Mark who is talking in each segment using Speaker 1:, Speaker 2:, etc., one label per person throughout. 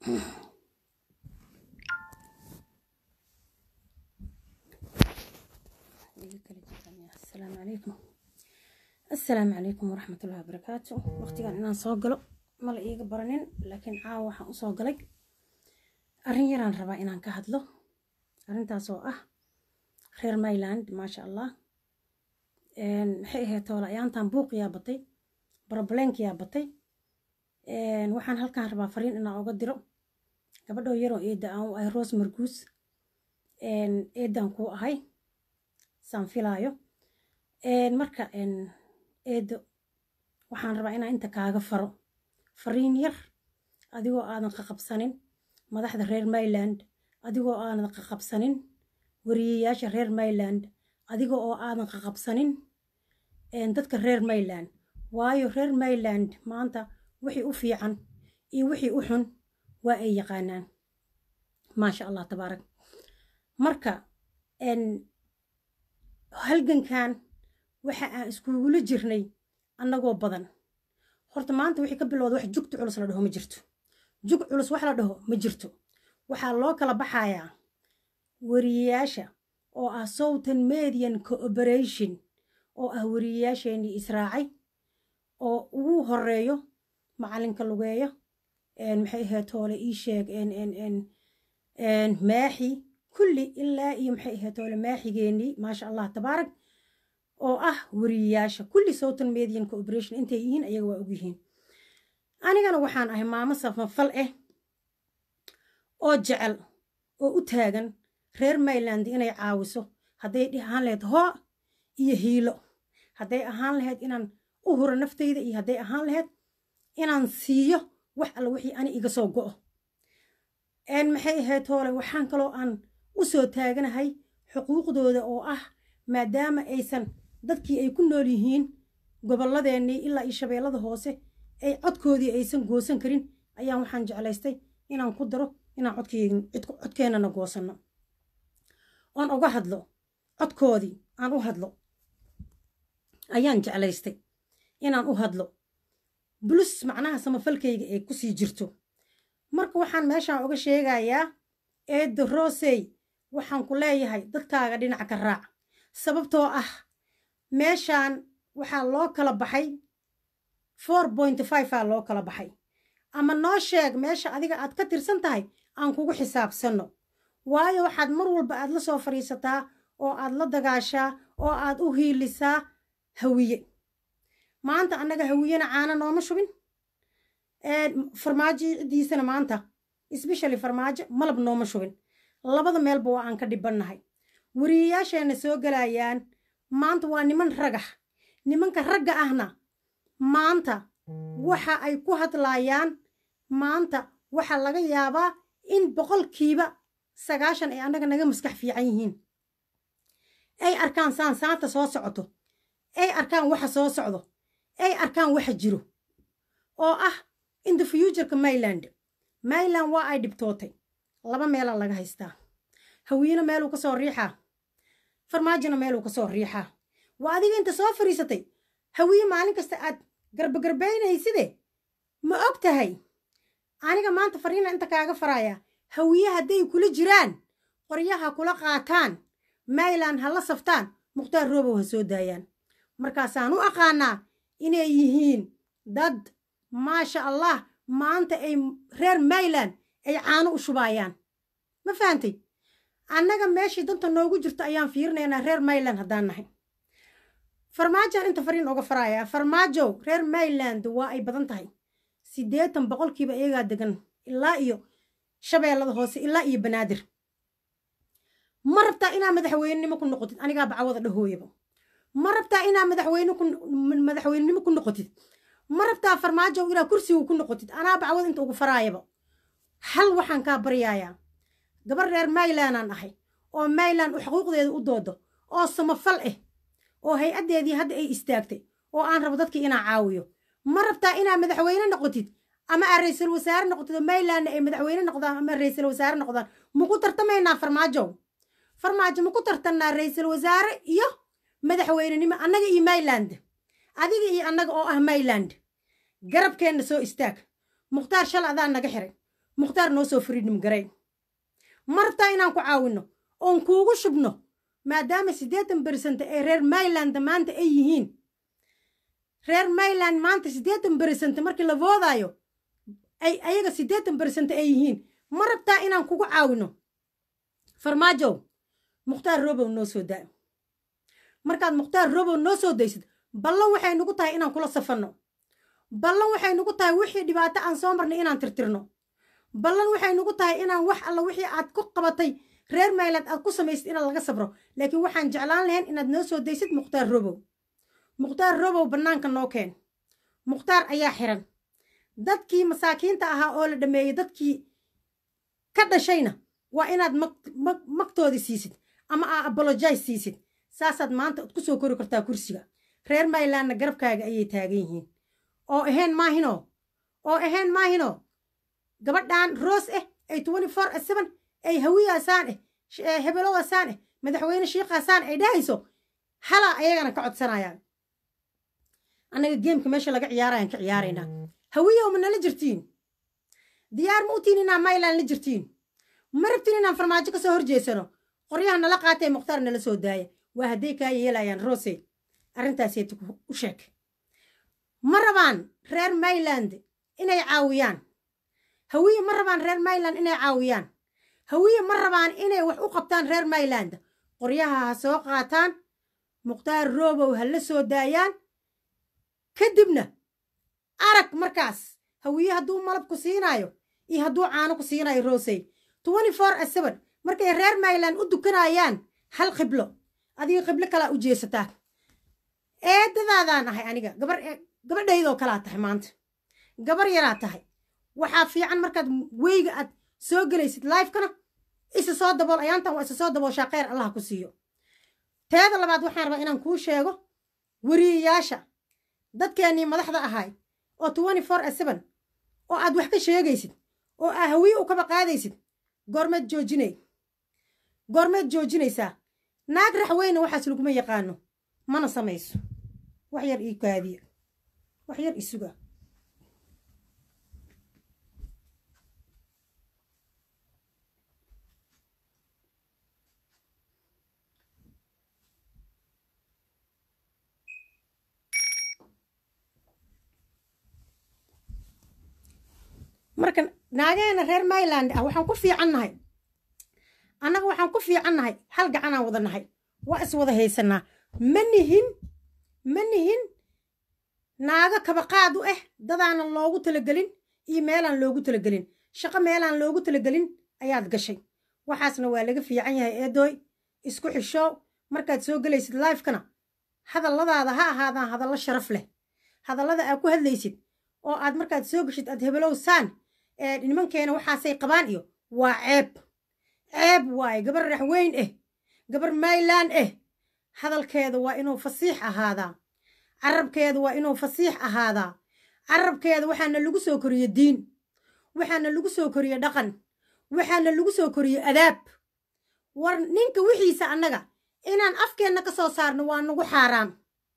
Speaker 1: السلام عليكم السلام عليكم ورحمة الله وبركاته وقتigan inaan soo galo mala iiga baranin laakiin caawa waxaan usoo galay arrin yaraan rabaa inaan ka hadlo arrintaas oo ah reer myland maasha allah maxay ahayd toola ayaantan buuqiyaa batay baroblenkiyaa batay waxaan halkaan rabaa fariin inaan uga diro gabadhoo yaroo eedda aan u ahay rose marguus eeddaan kuu ahay saan filaayo marka eeddo waxaan rabaa inaan inta kaaga faro fariin yar adigoo aadan qaqabsanin madaxda reer myland adigoo aadan qaqabsanin wariyayaasha reer myland adiga oo aadan qaqabsanin dadka reer myland waayo reer myland maanta wixii u fiican iyo wixii u xun waa ay yaqaanaan maasha allah tabaarak marka halgankan waxa aan iskugula jirnay annagoo badan horta maanta wixii ka bilowda wax jugta culus la dhaho ma jirto jug culus wax la dhaho ma jirto waxaa loo kala baxayaa wariyayaasha oo ah southern median cooperation oo ah wariyayaasheenii israacay oo ugu horeeyo macalinka lugeeyo maxay ahayd hoole ii sheeg maaxi kulli ilaa iyo maxay ahayd hoole maaxigeenii maasha allah tabaarak oo ah wariyayaasha kulli southern median cooperation intay yihiin ayaga waa ogyihiin anigana waxaan ahay maamo samafal ah oo jecel oo u taagan reer myland inay caawiso hadday ahaan lahayd hoo iyo hiilo hadday ahaan lahayd inaan u huro naftayda iyo hadday ahaan lahayd inaan siiyo wax alla wixii ani iga soo go'o maxay ahayd hoole waxaan kaloo aan u soo taaganahay xuquuqdooda oo ah maadaama aysan dadkii ay ku nool yihiin gobolladeennii ilaa iyo shabeellada hoose ay codkoodii aysan goosan karin ayaan waxaan jeclaystay inaan ku daro inaan codkeennana goosanno oon uga hadlo codkoodii aan u hadlo ayaan jeclaystay inaan u hadlo bulus macnaha samafalkayga ee kusii jirto marka waxaan meeshaan uga sheegayaa eedda rosey waxaan ku leeyahay dadkaaga dhinaca ka raac sababtoo ah meeshaan waxaa loo kala baxay four point five aa loo kala baxay ama noo sheeg meesha adiga aad ka tirsan tahay aan kugu xisaabsanno waayo waxaad mar walba aad la soo fadhiisataa oo aad la dagaashaa oo aad u hiilisaa hawiye maanta annaga hawiyena caana nooma shubin farmaajo ciddiisana maanta sbeshally farmaajo malab nooma shubin labada meelba waa aan ka dhibannahay wariyayaasheenna soo galayaan maanta waa niman ragax nimanka ragga ahna maanta waxa ay ku hadlaayaan maanta waxaa laga yaabaa in boqolkiiba sagaashan ay annaga naga maskax fiican yihiin ay arkaan saan saanta soo socoto ay arkaan waxa soo socdo ay arkaan waxa jiro oo ah in the futureka myland myland waa ay dhibtootay laba meelaa laga haystaa hawiyena meeluu ka soo riixaa farmaajona meeluu ka soo riixaa waa adiga inta soo fadhiisatay hawiye maalin kasta aad garbagarbaynayside ma og tahay aniga maanta fariina inta kaaga faraya hawiye hadday kula jiraan qoryaha kula qaataan myland ha la saftaan mukhtaar roobow ha soo daayaan markaasaan u aqaanaa inay yihiin dad maasha allah maanta ay reer myland ay caano u shubaayaan ma fahantay annaga meeshii danta noogu jirto ayaan fiirinaynaa reer myland haddaan nahay farmaajoan inta fariin oga farayaa farmaajow reer myland waa ay badan tahay siddeetan boqolkiiba iyagaa degan ilaa iyo shabeellada hoose ilaa iyo banaadir ma rabtaa inaa madaxweynenimo ku noqotid anigaa bacwada dhahooyaba ma rabtaa inaa madaxweyne madaxweynenimo ku noqotid ma rabtaa farmaajow inaa kursiga ku noqotid anaa bacwada inta ugu faraayaba hal waxaan kaa baryayaa gabar reer mylandaan ahay oo myland u xuquuqdeeda u doodo oo samafal ah oo hay-addeedii hadda ay istaagtay oo aan rabo dadkii inaa caawiyo ma rabtaa inaa madaxweyne noqotid ama aa ra-iisul wasaare noqotid oo mylandna ay madaxweyne noqdaan ama ra-iisul wasaare noqdaan maku tartamaynaa farmaajow farmaajo maku tartannaa ra-iisul wasaare iyo madaxweynenimo annaga iyo myland adiga iyo annaga oo ah myland garabkeenna soo istaag mukhtaar shal adaa naga xiray mukhtaar noo soo freedom garayn ma rabtaa inaan ku caawinno oon kuugu shubno maadaama siddeetan bersent ee reer mayland maanta ay yihiin reer mayland maanta siddeetan bersent markii la voodaayo ay ayaga siddeetan bersent ay yihiin ma rabtaa inaan kugu caawinno farmaajow mukhtaar robow noo soo daa markaad mukhtaar robow noo soo daysid ballan waxay nagu tahay inaan kula safanno ballan waxay nagu tahay wixii dhibaato aan soo marnay inaan tirtirno ballan waxay nagu tahay inaan wax alla wixii aad ku qabatay reer mayland aad ku samaysid inaad laga sabro laakiin waxaan jeclaan lahayn inaad noo soo daysid mukhtaar robow mukhtaar robow bannaanka noo keen mukhtaar ayaa xiran dadkii masaakiinta ahaa oo la dhameeyey dadkii ka dhashayna waa inaad magtoodii siisid ama aa abologize siisid saasaad maanta ad ku soo kori kartaa kursiga reer maylandna garabkaaga ayay taagan yihiin oo ahayn maahinoo oo ahayn maahinoo gabadhan roos ah ay twenty four seven ay hawiyaasaan eh hebelowaasaan eh madaxweyne shiikhaasaan ay dhahayso halaa ayagana ka codsanayaan annaga geemka meesha laga ciyaarayaan ka ciyaaraynaa hawiyow ma nala jirtiin diyaar ma u tihin inaan mayland la jirtiin ma rabtin inaan farmaajo ka soo horjeesano qoryaha nala qaatee mukhtaar nala soo daaya waa hadday kaa yeelayaan roose arrintaasayta u sheeg ma rabaan reer mayland inay caawiyaan hawiye ma rabaan reer mayland inay caawiyaan hawiye ma rabaan inay wax u qabtaan reer mayland qoryaha ha soo qaataan mukhtaar robow ha la soo daayaan kadibna arag markaas hawiye hadduu malab ku siinaayo iyo hadduu caano ku siinaayo roosey twenty four seven markay reer mayland u dukanayaan hal qiblo adiga qiblo kalaa u jeesataa eedadaadaan ahay aniga gabar gabadhaydoo kalaa tahay maanta gabar yaraa tahay waxaa fiican markaad weyga aad soo gelaysid lifekana isa soo dabool ayaantan waa isa soo dabooshaa kheyr allah ku siiyo teeda labaad waxaan rabaa inaan kuu sheego weriyayaasha dadkeennii madaxda ahay oo twenty four seven oo aad wax ka sheegaysid oo aa hawiye u kaba qaadaysid goormeed joojinay goormeed joojinaysaa naag raxweyne waxaas laguma yaqaano mana samayso wax yar ii kaadiya wax yar isuga marka naageena reer mayland ah waxaan ku fiicannahay annaga waxaan ku fiicannahay hal gacanaan wada nahay waa is wada haysanaa ma nihin ma nihin naago kabaqaad u ah dadaanan loogu talagelin iyo meelaan loogu talagelin shaqo meelaan loogu talagelin ayaad gashay waxaasna waa laga fiican yahay eedooy isku xishoow markaad soo gelaysid lifekana hadalladaada ha ahaadaan hadallo sharaf leh hadallada aad ku hadlaysid oo aad markaad soo geshid aad hebelow saan nimankeena waxaasay qabaan iyo waa ceeb ceeb waaye gabar raxweyn ah gabar mayland ah hadalkeeda waa inuu fasiix ahaadaa carabkeeda waa inuu fasiix ahaadaa carabkeeda waxaana lagu soo koriye diin waxaana lagu soo koriye dhaqan waxaana lagu soo koriye adaab war ninka wixiisa annaga inaan afkeenna ka soo saarno waa nagu xaaraan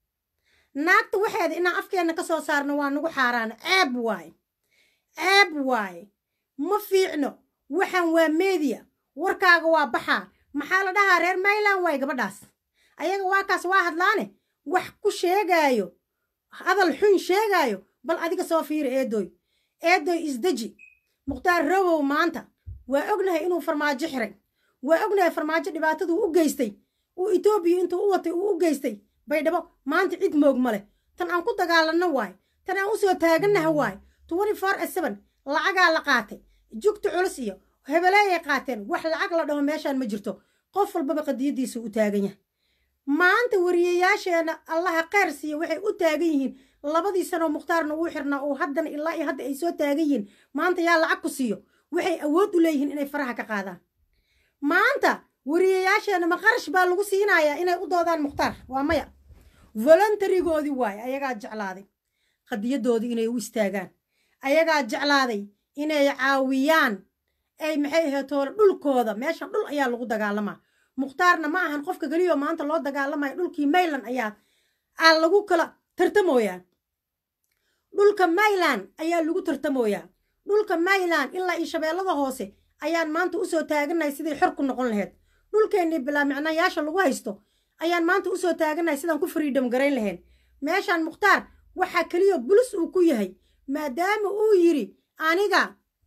Speaker 1: naagta waxeeda inaan afkeenna ka soo saarno waa nagu xaaraan ceeb waaye ceeb waaye ma fiicno waxaan waa meediya warkaaga waa baxaa maxaa la dhahaa reer mayland waaye gabadhaas ayaga waa kaas waa hadlaane wax ku sheegaayo hadal xun sheegaayo bal adiga soo fiiri eedoy eedoy isdeji mukhtaar robow maanta waa ognahay inuu farmaajo xiray waa ognahay farmaajo dhibaataduu u geystay uu etoobiya intuu u watay uu u geystay baydhabo maanta cid moog ma leh tan aan ku dagaalanno waaye tan aan u soo taagannaha waaye twenty four seven lacagaa la qaatay jugta culus iyo hebeleeyay qaateen wax lacag la dhaho meeshaan ma jirto qof walbaba qadiyadiisu u taagan yahay maanta wariyayaasheenna allaha kheyr siiya waxay u taagan yihiin labadii sanoo mukhtaarna uu xirnaa oo haddana ilaa iyo hadda ay soo taagan yihiin maanta yaa lacag ku siiyo waxay awood u leeyihiin inay faraha ka qaadaan maanta wariyayaasheenna ma qarash baa lagu siinayaa inay u doodaan mukhtaar waa maya voluntarigoodii waaye ayagaa jeclaaday qadiyadoodii inay u istaagaan ayagaa jeclaaday inay caawiyaan ay maxay aheetoole dhulkooda meeshan dhul ayaa lagu dagaalamaa mukhtaarna ma ahan qofka keliyo maanta loo dagaalamaya dhulkii mayland ayaa aa lagu kala tartamooyaa dhulka mayland ayaa lagu tartamooyaa dhulka mayland ilaa iyo shabeellada hoose ayaan maanta usoo taaganahay siday xor ku noqon lahayd dhulkeennii bilaa micnayaasha lagu haysto ayaan maanta usoo taaganahay sidaan ku freedom garayn lahayn meeshaan mukhtaar waxaa keliya bulis uu ku yahay maadaama uu yidhi aniga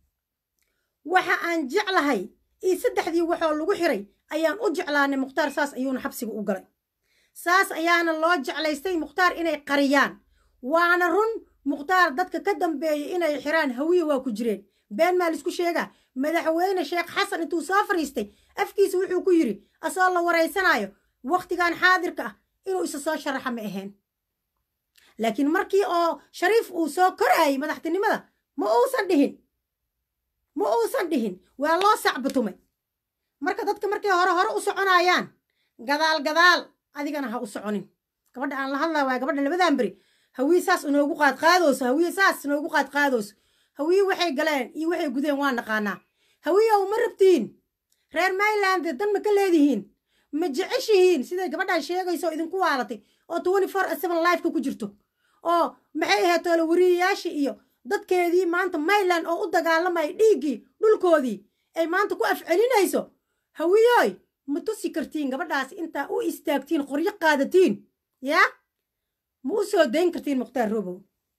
Speaker 1: waxa aan jeclahay iyo saddexdii waxoo lagu xiray ayaan u jeclaanay mukhtaar saas ayuuna xabsiga u galay saas ayaana loo jeclaystay mukhtaar inay qariyaan waana run mukhtaar dadka ka dambeeyay inay xiraan hawiye waa ku jireen been maa laisku sheegaa madaxweyne sheekh xasan intuu soo fadhiistay afkiisa wuxuu ku yidhi asoo la waraysanaayo wakhtigan xaadirka ah inuu isa soo sharaxa ma ahayn laakiin markii oo shariif uu soo koraayay madaxtinimada ma uusan dhihin ma uusan dhihin waa loo sacbatumay marka dadka markay hore hore u soconaayaan gadaal gadaal adigana ha u soconin gabadha aan la hadlaa waa gabadha labadan beri hawiye saas inoogu qaadqaadooso hawiye saas inoogu qaadqaadooso hawiye waxay galeen iyo waxay gudeen waa naqaanaa hawiyow ma rabtiin reer mayland dan ma ka leedihiin ma jeceshihiin siday gabadhan sheegayso idinku waalatay oo twenty four seven lifeka ku jirto oo maxay ahayd toole wariyayaashii iyo dadkeedii maanta mayland oo u dagaalamaya dhiiggii dhulkoodii ay maanta ku afcelinayso hawiyoy ma tusi kartiin gabadhaas intaa u istaagtiin qoryo qaadatiin yaa ma u soo dayn kartiin mukhtaar robow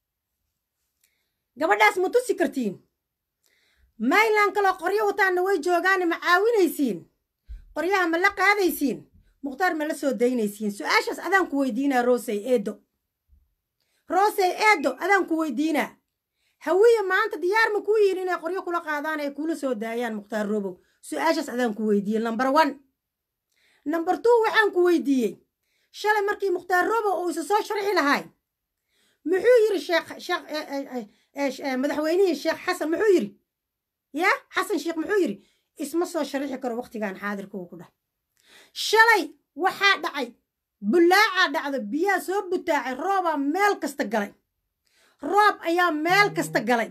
Speaker 1: gabadhaas ma tusi kartiin mayland kaloo qoryo wataanna way joogaane ma caawinaysiin qoryaha ma la qaadaysiin mukhtaar ma la soo daynaysiin su-aashaas adaan ku weydiinaa rosey eedo rosey eedo adaan ku weydiinaa hawiye maanta diyaar ma kuu yihin inay qoryo kula qaadaan ay kula soo daayaan mukhtaar robow su-aashaas adaan ku weydiiyey number one number two waxaan ku weydiiyey shalay markii mukhtaar robow uu isa soo sharxi lahay muxuu yidhi sheekh sheekh madaxweynihii sheekh xasan muxuu yidhi ya xasan sheekh muxuu yidhi isma soo sharixi karo wakhtigan xaadirka uu ku dhah shalay waxaa dhacay bullaacaa dhacda biyaa soo butaacay roobaa meel kasta galay roob ayaa meel kasta galay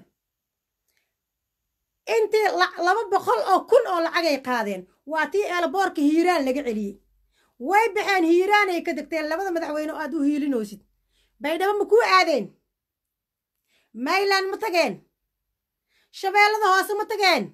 Speaker 1: intii laba boqol oo kun oo lacagay qaadeen waa tii eelboorka hiiraan laga celiyey way baxeen hiiraanay ka degteen labada madaxweyne oo aad u hiilinoosid baydhabo ma kuu aadeen mayland ma tageen shabeellada hoose ma tageen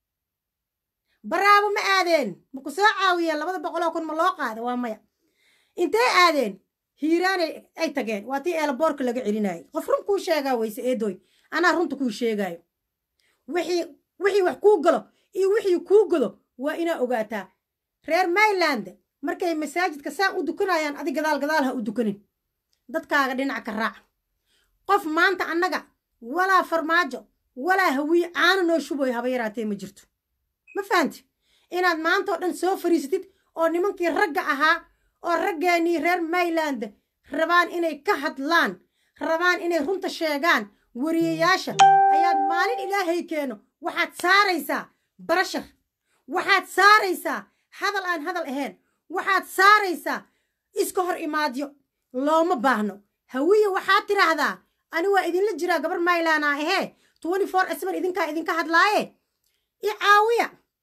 Speaker 1: baraabo ma aadeen ma ku soo caawiyeen labada boqoloo kun ma loo qaada waa maya intee aadeen hiiraanay ay tageen waa tii eelboorka laga celinayay qof run kuu sheegaa weyse eedoy anaa runta kuu sheegaayo wixii wixii wax kuu galo iyo wixii kuu galo waa inaa ogaataa reer mayland markay masaajidka saan u dukanayaan adi gadaal gadaal ha u dukanin dadkaaga dhinac ka raac qof maanta annaga walaa farmaajo walaa hawiye caana noo shuboy haba yaraatee ma jirto ma fahanti inaad maanta oo dhan soo fariisatid oo nimankii ragga ahaa oo raggeennii reer mayland rabaan inay ka hadlaan rabaan inay runta sheegaan wariyayaasha ayaad maalin ilaahay keeno waxaad saaraysaa barashar waxaad saaraysaa hadal aan hadal ahayn waxaad saaraysaa iska hor imaadyo looma baahno hawiye waxaad tidhaahdaa ani waa idinla jiraa gabar maylaana ahee twenty four asban idinkaa idinka hadlaaye i caawiya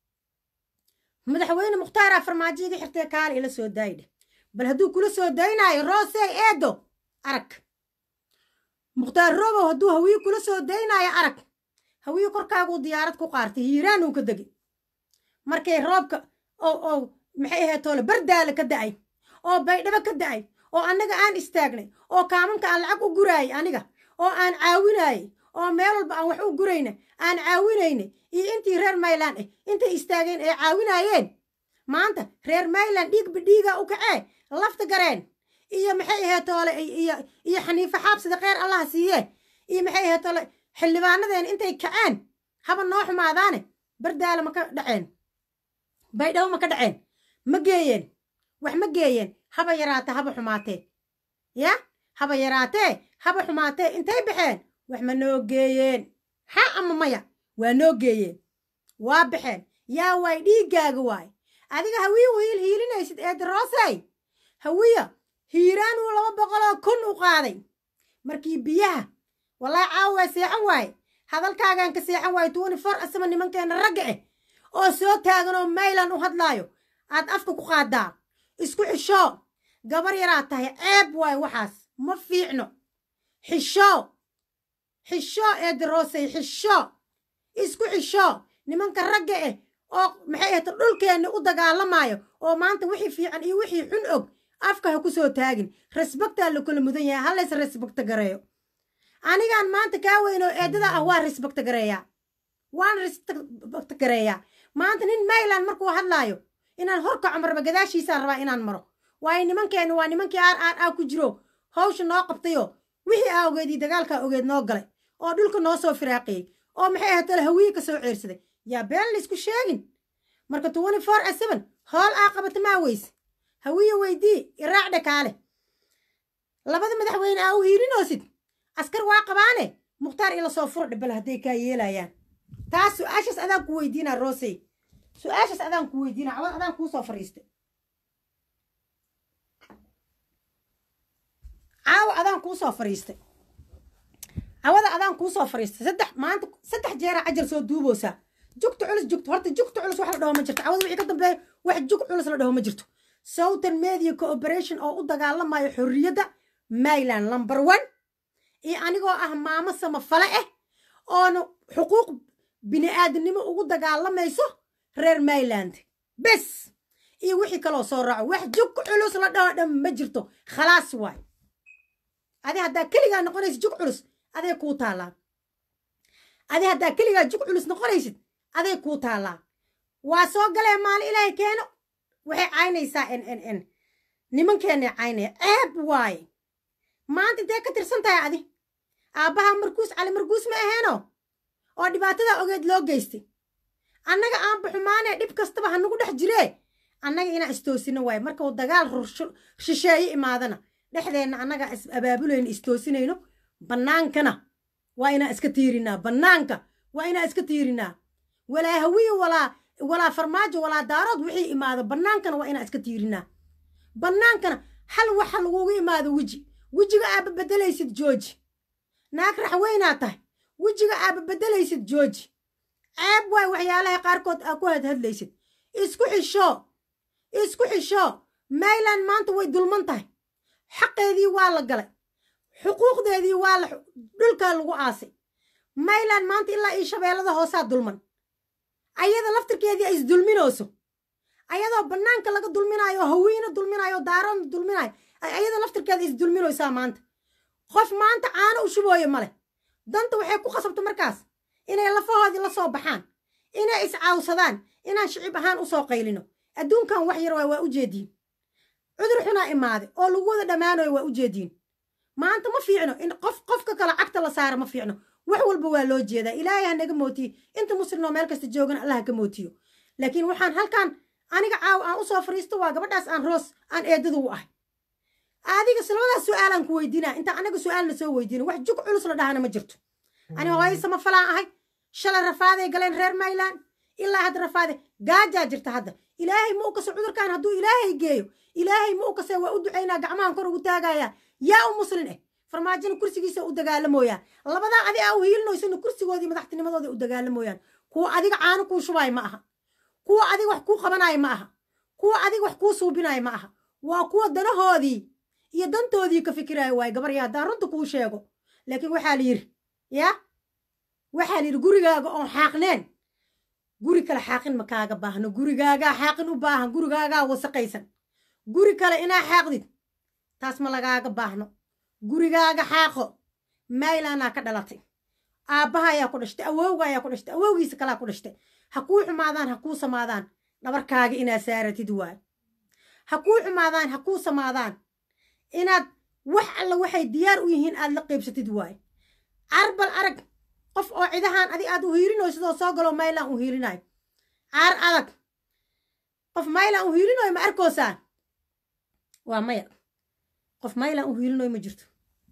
Speaker 1: madaxweyne mukhtaaraa farmaajo iga xirtee kaale ila soo daayidhe bal hadduu kula soo daynaayo roosey eedo arag mukhtaar robow hadduu hawiye kula soo daynaayo arag hawiye korkaaguu diyaarad ku qaartay hiiraanuu ka degay markay roobka oo oo maxay ahayd toole bardaale ka da'ay oo baydhabo ka da'ay oo annaga aan istaagnay oo kaamanka aan lacag u guraayay aniga oo aan caawinaayay oo meel walba aan wax u gurayna aan caawinaynay iyo intii reer mayland ah intay istaageen ay caawinaayeen maanta reer mayland dhiigba dhiigaa u kacee lafta gareen iyo maxay ahayd toole iyo iyo xaniifo xaabsida kheyr allaha siiyee iyo maxay ahayd toole xildhibaanadeen intay kaceen haba noo xumaadaane bardaale ma ka dhaceen baydhabo ma ka dhaceen ma geeyeen wax ma geeyeen haba yaraatee haba xumaatee ya haba yaraatee haba xumaatee intay baxeen wax ma noo geeyeen ha ama maya waa noo geeyeen waa baxeen yaa waay dhiiggaaga waay adiga hawiye wiil hiilinaysid eedaroosey hawiya hiiraanuu laba boqoloo kun u qaaday markii biyaha wallaahi caawa waa seexan waaye hadalkaagaan ka seexan waaye twenty four asaba nimankeena ragga ah oo soo taagan oo maylan u hadlaayo aad afka ku qaadaa isku xishoo gabar yaraad tahay ceeb waaye waxaas ma fiicno xishoo xishoo eedaroosey xishoo isku xisho nimanka ragga eh oo maxay ahayta dhulkeenni u dagaalamayo oo maanta wixii fiican iyo wixii xun og afka ha ku soo taagin resbaktaa la kala mudan yahay halays resbakta gareeyo anigaan maanta kaa weyn oo eedada ah waa resbakta gareeyaa waan resbakta gareeyaa maanta nin mayland markuu hadlaayo inaan horkaco marba gadaashiisaan rabaa inaan maro waayo nimankeenna waa nimankii aar aar aa ku jiro hawsha noo qabtayo wixii aa ogeedii dagaalkaa ogeed noo galay oo dhulka noo soo firaaqiyey oo maxay ahatale hawiye ka soo ceersaday yaa been laysku sheegin marka twenty four a seven hool aa qabata maa weyse hawiye weydii iraac dhakaale labada madaxweyne aa u hiirinoosid askar waa qabaane mukhtaar ila soo furo dhibal hadday kaa yeelayaan taas su-aashaas adaan ku weydiinaa roosey su-aashaas adaan ku weydiinaa cawad adaan kuu soo fariistay caawa adaan kuu soo fariistay cawada adaan kuu soo fariistay saddex maanta saddex jeera cajar soo duuboosaa jugta culus jugta horta jugta culus wax la dhaho ma jirto cawada wixii ka dambeeya wax jug culus la dhaho ma jirto southern media cooperation oo u dagaalamayo xorriyadda mayland number one iyo anigoo ah maamo samafale ah oona xuquuq bini-aadamnimo ugu dagaalamayso reer mayland bes iyo wixii kaloo soo raaco wax jug culus la dhaho dhan ma jirto khalaas waay adi haddaa keligaa noqonaysid jug culus aday kuu taallaa adi haddaa keligaa jug culus noqonaysid aday kuu taallaa waa soo galee maalin ilaahay keeno waxay caynaysaa n n n nimankeenay caynaya ceeb waaye maanta intee ka tirsan tahay adi aabbaha markuus cali markuus ma aheeno oo dhibaatada ogeed loo geystay annaga aan baxumaanee dhib kastaba hanagu dhex jiree annaga inaan istoosino waaye markau dagaal shisheeye imaadana dhexdeenna annagaa is abaabulayno istoosinayno bannaankana waa inaan iska tiirinaa bannaanka waa inaan iska tiirinaa walaa hawiye walaa walaa farmaajo walaa daarood wixii imaado bannaankana waa inaan iska tiirinaa bannaankana hal waxa lagugu imaado weji wejiga aaba beddelaysid jooji naag raxweynaa tahay wejiga aaba beddelaysid jooji ceeb waay waxyaalaha qaarkood aa ku hadhadlaysid isku xisho isku xisho mayland maanta way dulman tahay xaqeedii waa la galay xuquuqdeedii waa la dhulkaa lagu aasay mayland maanta ilaa io shabeellada hoosaa dulman ayada laftirkeedii ay isdulminooso ayadoo bannaanka laga dulminaayo oo hawiina dulminaayo oo daaroona dulminaayo ayada laftirkeeda isdulminoysaa maanta qof maanta caano u shubooyo male danta waxay ku qasabta markaas inay lafahoodii la soo baxaan inay iscaawsadaan inaan shicib ahaan usoo qaylino adduunkan wax yar waa waa u jeediin cudur xunaa imaaday oo lagu wada dhammaanayo waa u jeediin maanta ma fiicno in qof qofka kale cagta la saara ma fiicno wax walba waa loo jeedaa ilaahay ha naga mootiye inta muslimnoo meel kasta joogana allah ka mootiyo laakiin waxaan halkan aniga caaw aan usoo fariisto waa gabadhaas aan roos aan eedadu u ahay adiga labadaas su-aalaan ku weydiinaa inta anaga su-aalna soo weydiina wax jug culus la dhahana ma jirto ani hooyo samafalaan ahay shalay rafaaday galeen reer mayland ilaa hadda rafaade gaajaa jirta hadda ilaahay ma u kaso cudurkan hadduu ilaahay geeyo ilaahay ma u kase waa u ducaynaa gacmahan kor ugu taagayaa yaa u muslin eh farmaajona kursigiisa u dagaalamooyaan labadaa adi aa u hiilinoysana kursigoodii madaxtinimadooda u dagaalamooyaan kuwa adiga caano kuu shubaay ma aha kuwa adiga wax kuu qabanaaya ma aha kuwa adiga wax kuu suubinaaya ma aha waa kuwa danahoodii iyo dantoodii ka fikiraayo waay gabarya haddaan runta kuu sheego laakiin waxaa la yidhi yaa waxaa la yidhi gurigaaga oon xaaqneen guri kale xaaqin ma kaaga baahno gurigaagaa xaaqin u baahan gurigaagaa wasaqaysan guri kale inaa xaaqdid taas ma lagaaga baahno gurigaaga xaaqo maylanaa ka dhalatay aabbaha ayaa ku dhashtay awowga ayaa ku dhashtay awowgiisa kalaa ku dhashtay ha kuu xumaadaan ha kuu samaadaan dhabarkaaga inaad saaratid waay ha kuu xumaadaan ha kuu samaadaan inaad wax alla waxay diyaar u yihiin aad la qaybsatid waay carbal arag qof oo cidahaan adig aad u hiirinoy sidoo soo galo maylan u hiirinayo caar adag qof maylan u hiirinoy ma arkoosaan waa maya qof maylan u hiilinoy ma jirto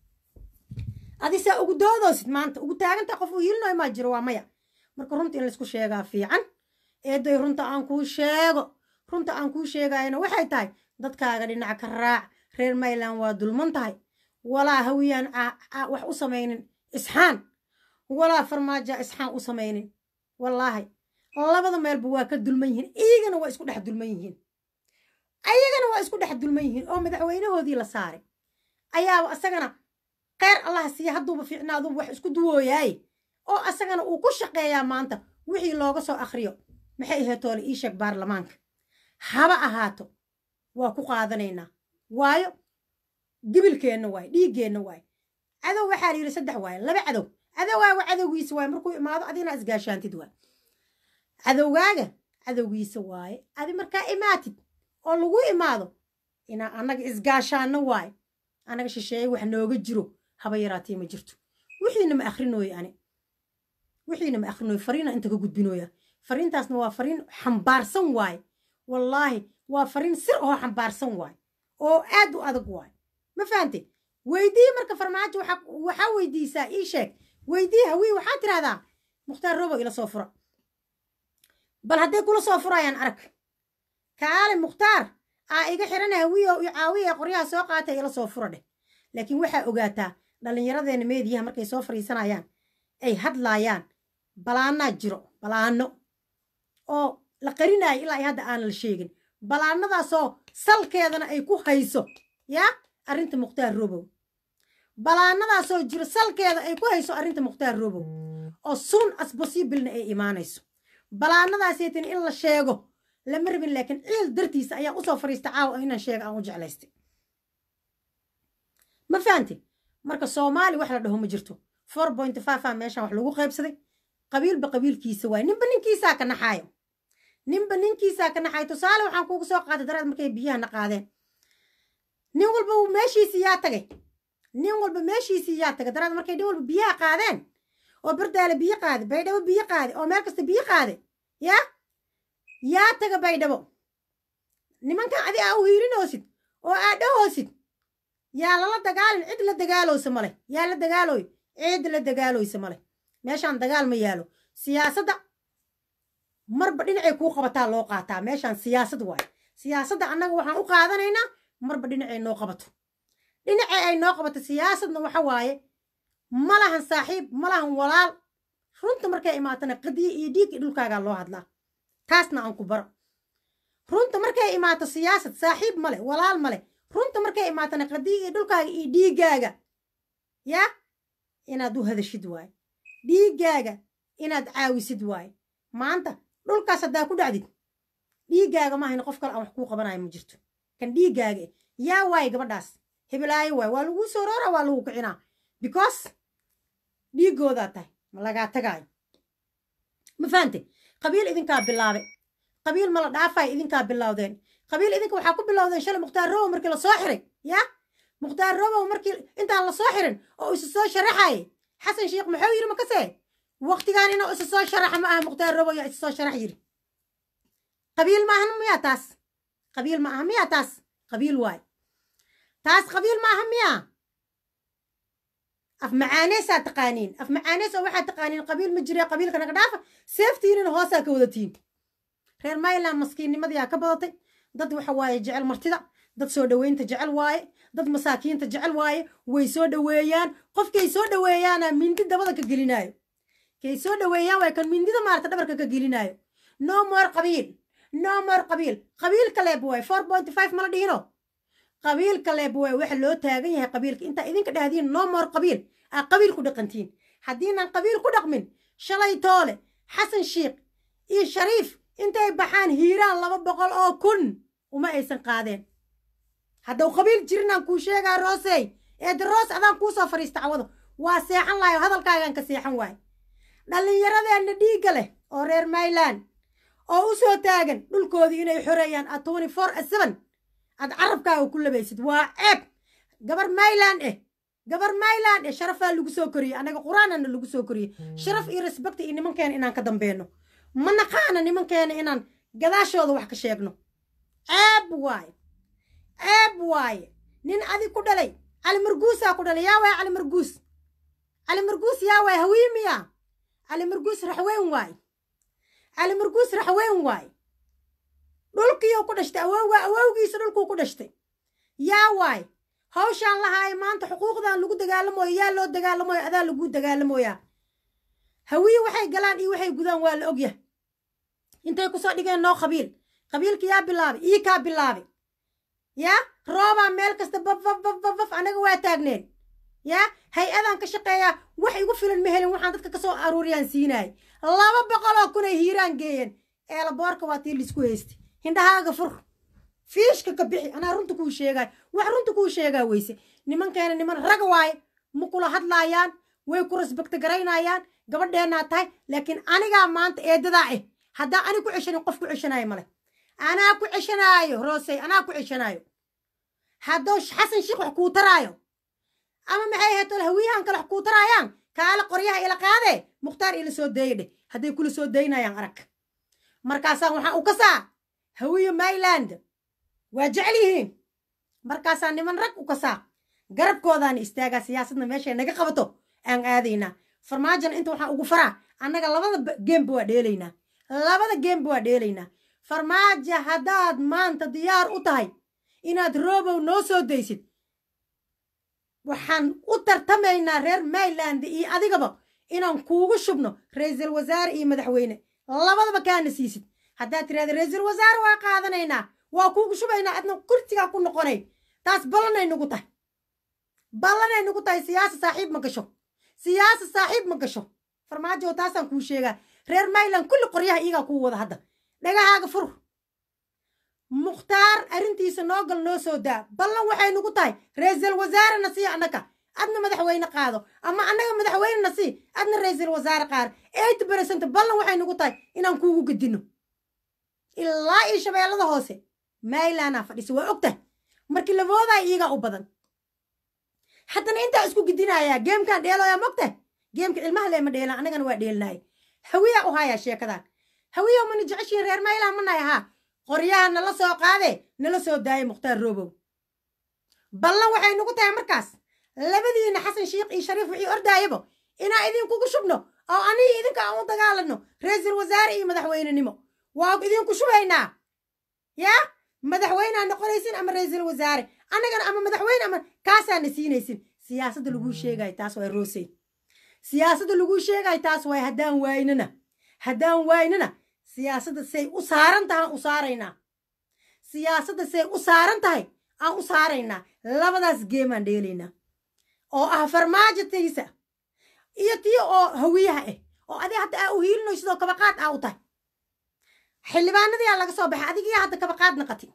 Speaker 1: adisaa ugu doodoosid maanta ugu taagantaa qof u hiilinoy maa jiro waa maya marka runta in laysku sheegaa fiican eeday runta aan kuu sheego runta aan kuu sheegayana waxay tahay dadkaaga dhinac ka raac reer mayland waa dulman tahay walaa hawiyaan wax u samaynin isxaan walaa farmaaja isxaan u samaynin wallaahi labada meelba waa ka dulman yihiin iyagana waa isku dhex dulman yihiin ayagana waa isku dhex dulman yihiin oo madaxweynahoodii la saaray ayaaba isagana kheyr allah siiya hadduuba fiicnaaduba wax isku duwooyaaye oo asagana uu ku shaqeeyaa maanta wixii looga soo akhriyo maxay ahayd toole ii sheeg baarlamaanka haba ahaato waa ku qaadanaynaa waayo gibilkeenna waaye dhiiggeenna waaye cadow waxaa la yidhi saddex waaye laba cadow cadowgaaga cadowgiisa waaye markuu imaado adina isgaashaantid waaye cadowgaaga cadowgiisa waaye adi markaa imaatid oo lagu imaado inaa annaga isgaashaanno waaye annaga shisheeye wax nooga jiro haba yaraatee ma jirto wixiina ma akrinooye ani wixiina ma akrinooye fariina inta ka gudbinooya fariintaasna waa fariin xambaarsan waaye wallaahi waa fariin sir oo xambaarsan waaye oo aad u adag waaye ma fahante weydii marka farmaajo waxaa weydiisaa ii sheeg weydii hawii waxaa tidhahdaa mukhtaar robo ila soo fura bal hadday kula soo furayaan arag kaale mukhtaar aa iga xirana hawiyo iyo caawiya qoryaha soo qaatay ila soo fura dheh laakiin waxaa ogaataa dhallinyaradeena meediyaha markay soo fadhiisanayaan ay hadlaayaan balaanaa jiro balaano oo la qarinaayo ilaa ay hadda aanan la sheegin balaanadaasoo salkeedana ay ku hayso yaa arrinta mukhtaar robow balaanadaasoo jiro salkeeda ay ku hayso arrinta mukhtaar robow oo soon as possiblena ay imaanayso balaanadaasaytin in la sheego lama rabin laakiin ciil dartiisa ayaa usoo fadhiista caawa inaan sheega aan u jeclaystay ma fahanti marka soomaali wax la dhaho ma jirto four point five a meeshaan wax lagu qaybsaday qabiilba qabiilkiisa waaye ninba ninkiisaa ka naxaayo ninba ninkiisaa ka naxaayo tusaale waxaan kuugu soo qaatay daraad markay biyahana qaadeen nin walba meeshiisii yaa tagay nin walba meeshiisii yaa tagay daraad markay nin walba biyaha qaadeen oo bardaale biyo qaade baydhabo biyo qaade oo meel kasta biyo qaade yaa yaa taga baydhabo nimankan adi aa u hiirinoosid oo aa dhahoosid yaa lala dagaalin cid la dagaalowsa male yaa la dagaalooy cid la dagaaloysa male meeshaan dagaal ma yaalo siyaasadda marba dhinacay kuu qabataa loo qaataa meeshaan siyaasad waaye siyaasadda annaga waxaan u qaadanaynaa marba dhinacay noo qabato dhinacay ay noo qabato siyaasadna waxa waaye ma lahan saaxiib ma lahan walaal runta markay imaatana qadiye iyo dhiigii dhulkaagaa loo hadlaa taasna aan ku baro runta markay imaato siyaasad saaxiib male walaal male runta markay imaatana qadiye iyo dhulkaaga iyo dhiiggaaga yaa inaad u hadashid waaye dhiiggaaga inaad caawisid waaye maanta dhulkaas haddaa ku dhacdid dhiiggaaga maahayn qof kale aan wax kuu qabanayo ma jirto kan dhiiggaaga yaa waaye gabadhaas hebelaayo waay waa laguu soo roora waa lagu kicinaa because dhiiggoodaa tahay ma lagaa tagaayo ma fahante qabiil idinkaa bilaabe qabiil mala dhaafay idinkaa bilowdeen qabiil idinka waxaa ku bilowdeen shalay mukhtaar robow markii la soo xiray yaa mukhtaar robow markii intaan la soo xirin oo isu soo sharaxaye xasan sheekh muxuu yidhi makasee waktigaan inuu isu soo sharaxa ma aha mukhtaar robow yaa isu soo sharax yidhi qabiil ma ahan miyaa taas qabiil ma aha miyaa taas qabiil waay taas qabiil ma aha miyaa af macaaneesaa taqaaniin af macaanees oo waxaa taqaaniin qabiil ma jire qabiilka naga dhaafa seeftiinina hoosaa ka wadatiin reer mayland maskiinnimadiyaa ka badatay dad waxa waaye jecel martida dad soo dhoweynta jecel waaye dad masaakiinta jecel waaye way soo dhoweeyaan qofkay soo dhoweeyaana mindi dabada ka gelinaayo kay soo dhoweeyaan waay kan mindida maarata dhabarka ka gelinaayo no more qabiil no more qabiil qabiil kaleeb waay four point five mala dhihino qabiil kaleeb waay waxa loo taagan yahay qabiilka intaa idinka dhahdiin no more qabiil aa qabiil ku dhaqantiin haddiinaan qabiil ku dhaqmin shalay toole xasan sheikh iyo shariif intay baxaan hiiraan laba boqol oo kun uma aysan qaadeen haddau qabiil jirinaan kuu sheegaa roosey eeda roos adaan kuu soo fadhiista cawado waa seexan lahayo hadalkaagaan ka seexan waayo dhallinyaradeenna dhiigga leh oo reer mayland oo u soo taagan dhulkoodii inay xoreeyaan a twenty four a seven aad carabkaaga ku labaysid waa ceeb gabar mayland eh gabar mayland eh sharafaa lagu soo koriyey annaga qur-aanana lagu soo koriyey sharaf iyo respect iyo nimankeena inaan ka dambeyno ma naqaana nimankeena inaan gadaashooda wax ka sheegno ceeb waaye ceeb waaye nin adi ku dhalay cali marguusaa ku dhalay yaa waay cali marguus cali marguus yaa waay hawiimiya cali marguus raxweyn waaye cali marguus raxweyn waaye dhulkiiuu ku dhashtay awowga awowgiisa dhulkuu ku dhashtay yaa waay hawshaan lahaayo maanta xuquuqdan lagu dagaalamoyo yaa loo dagaalamoyo adaa lagu dagaalamoyaa hawiye waxay galaan iyo waxay gudaan waa la ogyahay intay kusoo dhigeen noo qabiil qabiilka yaa bilaabay ii kaa bilaabay yaa roobaa meel kasta baf baf baf baf baf annaga waa taagneen yaa hay-adaan ka shaqeeyaa wax igu filan ma helin waxaan dadka kasoo aruuriyaan siinaay laba boqoloo kun ay hiiraan geeyeen eelaboorka waa tii laisku haystay hindhahaaga fur fiishka ka bixi anaa runta kuu sheegaay wax runta kuu sheegaa weyse nimankeena niman rag waaye ma kula hadlaayaan way ku rasbagta garaynayaan gabadheennaa tahay laakiin anigaa maanta eedadaa ah haddaa ani ku ceshanin qof ku ceshanaayo male anaa ku ceshanaayo roosey anaa ku ceshanaayo haddoo xasan sheekh wax kuu taraayo ama maxay ahayd hawiyahan kale wax kuu taraayaan kaale qoryaha ila qaadee mukhtaar ila soo deeya dheh hadday kula soo daynayaan arag markaasaan waxaa u kasaa hawiyo myland waa jecel yihiin markaasaa niman rag u kasaa garabkoodaana istaagaa siyaasadna meeshay naga qabato aan aadaynaa farmaajona inta waxaa ugu faraa annaga labada geemba waa dheelaynaa labada geemba waa dheelaynaa farmaajo haddaad maanta diyaar u tahay inaad roobow noo soo daysid waxaan u tartamaynaa reer myland iyo adigaba inaan kuugu shubno ra-iisul wasaare iyo madaxweyne labadaba kaana siisid haddaad tirahda ra-iisul wasaare waa qaadanaynaa waa kuugu shubaynaa adna kursigaa ku noqonay taas ballanay nugu tahay ballanay nugu tahay siyaasa saaxiib ma gasho siyaasa saaxiib ma gasho farmaajo taasaan kuu sheegaa reer myland kulli qoryaha iyagaa kuu wada hadda dhagahaaga fur mukhtaar arrintiisa noo gal noo soo daa ballan waxay nugu tahay ra-iisul wasaarena sii annaka adna madaxweyne qaado ama annaga madaxweynena sii adna ra-iisul wasaare qaar eighty percent ballan waxay nugu tahay inaan kuugu gedino ilaa iyo shabeellada hoose mylandaa fadhisa waa ogtahay markii laboodaa iyagaa u badan haddana intaa isku gedinayaa geemkaan dheeloyaa mogtahay geemka ilmaha leema dheelaan annagana waa dheelinaay hawiyaa u hayaa sheekadan hawiya mana jeceshiin reer maylan manay ahaa qoryaha nala soo qaadee nala soo daayay mukhtaar roobow ballan waxay nugu tahay markaas labadiina xasan sheikh iyo shariif wixii ordaayaba inaa idinkugu shubno oo anigi idinka aan u dagaalano ra-iisul wasaare iyo madaxweynenimo waa idinku shubaynaa yaa madaxweynea noqonaysin ama ra-iisul wasaare annagana ama madaxweyne ama kaasaana siinaysin siyaasadda laguu sheegayo taas waa roosey siyaasadda laguu sheegayo taas waay haddaan waaynana haddaan waaynana siyaasadda say u saaran tahay aan u saaraynaa siyaasadda say u saaran tahay aan u saaraynaa labadaas geemaan dheelaynaa oo ah farmaajatiisa iyo tii oo hawiyaha ah oo adi hadda aa u hiilinoy sidoo kabaqaad aa u tahay xildhibaanadiyaa laga soo baxay adigiyaa hadda kabaqaad naqati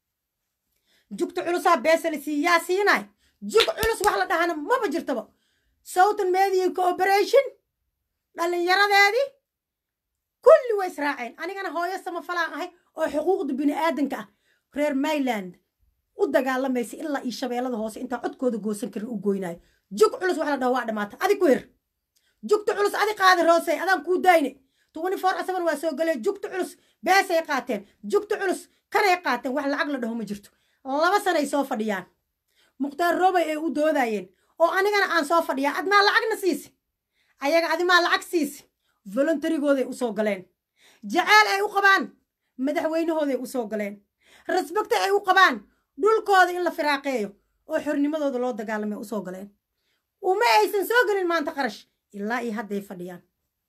Speaker 1: jugta culusaa beesalisi yaa siinaay jug culus wax la dhahana maba jirtaba southern media cooperation dhallinyaradeedii kulli way israaceen anigana hooyo samafalaan ahay oo xuquuqda bini aadanka ah reer myland u dagaalamaysa ilaa iyo shabeellada hoose intaa codkooda goosan karin u goynaayo jug culus wax la dhaho waa dhamaata adi ku her jugta culus adi qaada roosey adaan kuu dayne twenty four asaban waa soo galee jugta culus beesay qaateen jugta culus kanay qaateen wax lacag la dhaho ma jirto laba sanay soo fadhiyaan mukhtaar roobay ay u doodayeen oo anigana aan soo fadhiyaa admaa lacagna siisi ayaga adimaa lacag siisi volontarigooday u soo galeen jaceyl ay u qabaan madaxweynahooday u soo galeen rasbagta ay u qabaan dhulkooda in la firaaqeeyo oo xornimadooda loo dagaalamay u soo galeen uma aysan soo gelin maanta qarash ilaa iyo hadday fadhiyaan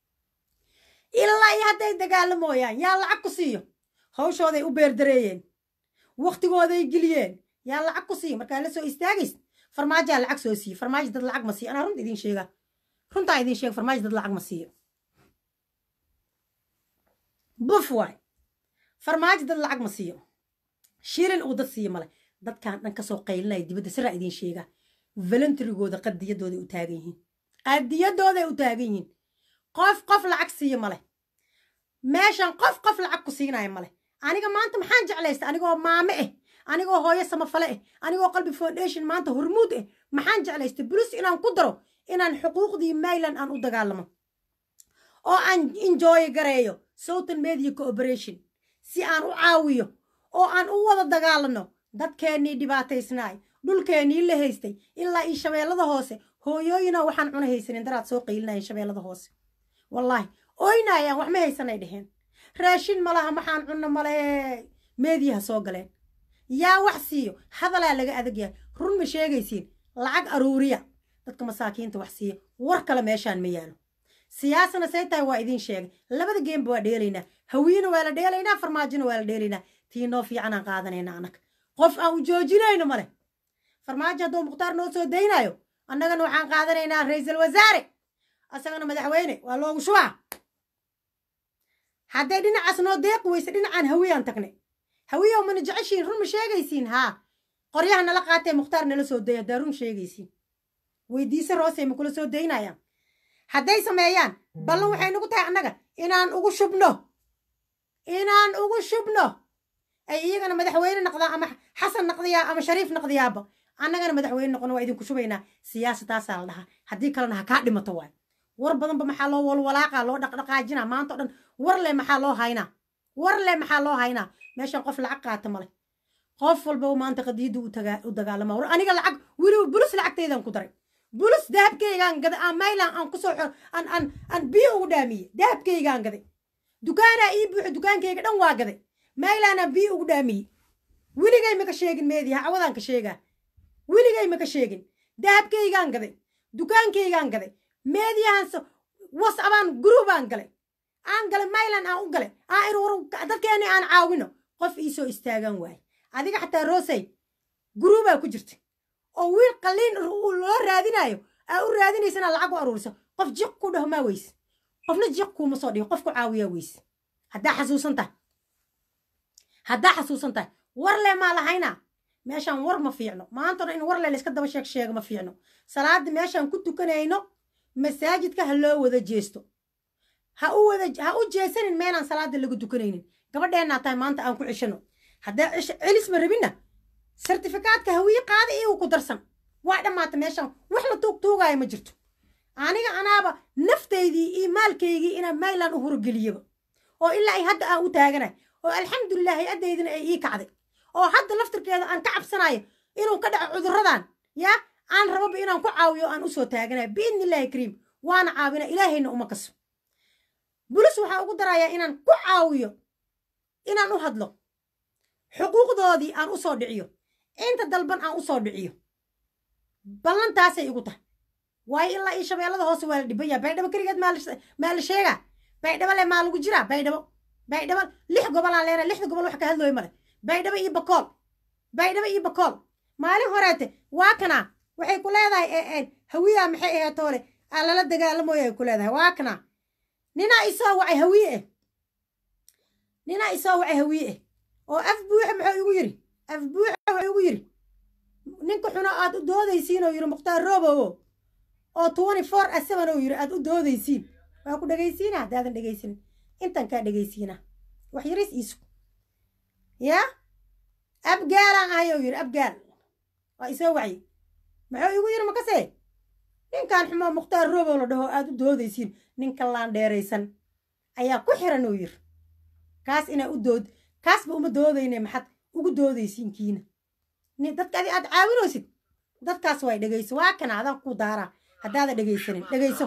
Speaker 1: ilaa iyo hadday dagaalamooyaan yaa lacag ku siiyo hawshooday u beerdareeyeen waktigooday geliyeen yaa lacag ku siiyo markaa la soo istaagays farmaajaa lacag soo siiye farmaajo dad lacag ma siiyo anaa runta idiin sheega runtaa idiin sheega farmaajo dad lacag ma siiyo buf waay farmaajo dad lacag ma siiyo shilin uu dad siiyo male dadkan dhan kasoo qaylinaya dibadda siraa idiin sheegaa volontarigooda qadiyadooday u taagan yihiin qadiyadooday u taagan yihiin qof qof lacag siiyo male meeshan qof qof lacag ku siinaya male aniga maanta maxaan jeclaysta anigoo maame ah anigoo hooyo samafale ah anigoo qalbi foundation maanta hormuud ah maxaan jeclaysta bulus inaan ku daro inaan xuquuqdii mayland aan u dagaalamo oo aan enjoy gareeyo southern media cooperation si aan u caawiyo oo aan u wada dagaalano dadkeennii dhibaataysnaay dhulkeennii la haystay ilaa io shabeellada hoose hooyooyina waxaan cuna haysanin daraad soo qaylinayeen shabeellada hoose wallaahi oynaayaan wax ma haysanay dheheen raashin malaha maxaan cunno male meediyaha soo galeen yaa wax siiyo hadalaa laga adagyahay run ma sheegaysiin lacag aruuriya dadka masaakiinta wax siiya war kale meeshaan ma yaalo siyaasana say tahay waa idiin sheegay labada geemba waa dheelaynaa hawiyena waa la dheelaynaa farmaajona waa la dheelaynaa tii noo fiicanaan qaadanayna annaga qof aan u joojinayno male farmaajo hadduu mukhtaar noo soo daynaayo annagana waxaan qaadanaynaa ra-iisul wasaare asagana madaxweyne waa loogu shubaa hadday dhinacaas noo deeqi weyse dhinacaan hawiyaan tagnay hawiyow mana jeceshiin run ma sheegaysiin haa qoryaha nala qaatee mukhtaar nala soo daya haddaa run sheegaysiin weydiise roosey ma kula soo daynayaan hadday sameeyaan ballan waxay nagu tahay annaga inaan ugu shubno inaan ugu shubno ay iyagana madaxweyne noqdaan ama xasan noqdayaa ama shariif noqdayaaba annagana madaxweyne noqono waa idinku shubaynaa siyaasadaasaa la dhahaa haddii kalena ha kaa dhimato waay war badanba maxaa loo walwalaaqaa loo dhaqdhaqaajinaa maanta o dhan war le maxaa loo haynaa war le maxaa loo haynaa meeshan qof lacag qaata male qof walbaba maanta qadiyadda u dagaalama war aniga lacag weliba bulus lacagtaydan ku daray bulus dahabkaygaan gaday aan maylan aan kusoo aan aan aan biyo ugu dhaamiye dahabkaygaan gaday dukaanaa ii buuxo dukaankayga dhan waa gaday maylaanaan biyo ugu dhaamiye weligay maka sheegin meediya cawadaan ka sheegaa weligay maka sheegin dahabkaygaan gaday dukaankaygaan gaday meediyahan wasabaan guruubaan galay aan galay maylan aan u galay aan ir war dadkeeni aan caawino qof iisoo istaagaan waaye adiga xataa roosey guruubaa ku jirta oo wiil qalliin loo raadinayo aa u raadinaysa inaad lacag u aruuriso qof jiq ku dhaho maa weyse qofna jiq kuuma soo dhigo qof ku caawiyaa weyse haddaa xasuusan tahay haddaa xasuusan tahay war le maa lahaynaa meeshaan war ma fiicno maanta dhan in war le layska daba sheeg sheega ma fiicno salaada meeshaan ku tukanayno masaajidka ha loo wada jeesto ha u wada ha u jeesanin meenaan salaada lagu tukanaynin gabadheennaa tahay maanta aan ku ceshano haddaa celis ma rabinna sertifikaadka hawiye qaada iyagu ku darsan waa dhammaata meeshaan wax la tuug tuugaayo ma jirto aniga anaaba naftaydii iyo maalkaygii inaan maylan u horogeliyaba oo ilaa ay hadda aan u taaganay oo alxamdulilah hay-addaydina ay ii kacday oo hadda laftirkeeda aan ka cabsanayo inuu ka dhaco cudurradan yaa aan rababa inaan ku caawiyo aan usoo taaganayo biidni illaahi kariim waana caawina ilaahayna uma kaso bulis waxaa ugu darayaa inaan ku caawiyo inaan u hadlo xuquuqdoodii aan usoo dhiciyo inta dalban aan usoo dhiciyo ballantaasay igu tahay waayo ilaa io shabeellada hoose waa la dhiban yaha baydhabo keligeed maa la sheegaa baydhabo le maa lagu jiraa baydhabo baydhabo lix gobolaan leenahay lixda gobol wax ka hadlooyo male baydhabo iyo bakool baydhabo iyo bakool maalin horeete waa kanaa waxay ku leedahay hawiyaa maxay ahayd toole aa lala dagaalamooyo ay ku leedahay waa kanaa ninaa isoo wacay hawiye eh ninaa isoo wacay hawiye eh oo af buuxa muxuu igu yidhi af buuxa wuxuu igu yidhi ninka xuno aad u doodaysiin oo yidhi mukhtaar roobowo oo twenty four a seven oo yidhi aad u doodaysiin waa ku dhegaysiina haddaadan dhegaysanin intan kaa dhegaysiina wax yariis iisu yaa abgaalaan ahay oo yidhi abgaal waa isoo wacyi muxuu igu yidhi makase ninkan xumoo mukhtaar roobow la dhaho aad u doodaysiin ninka laan dheeraysan ayaa ku xiran oo yidhi kaas inaa u dood kaasba uma doodayne maxaad ugu doodaysiin kiina dadka adi aad caawinaysid dadkaas way dhegayso waa kana adaan ku daaraa haddaada dhegaysanin dhegayso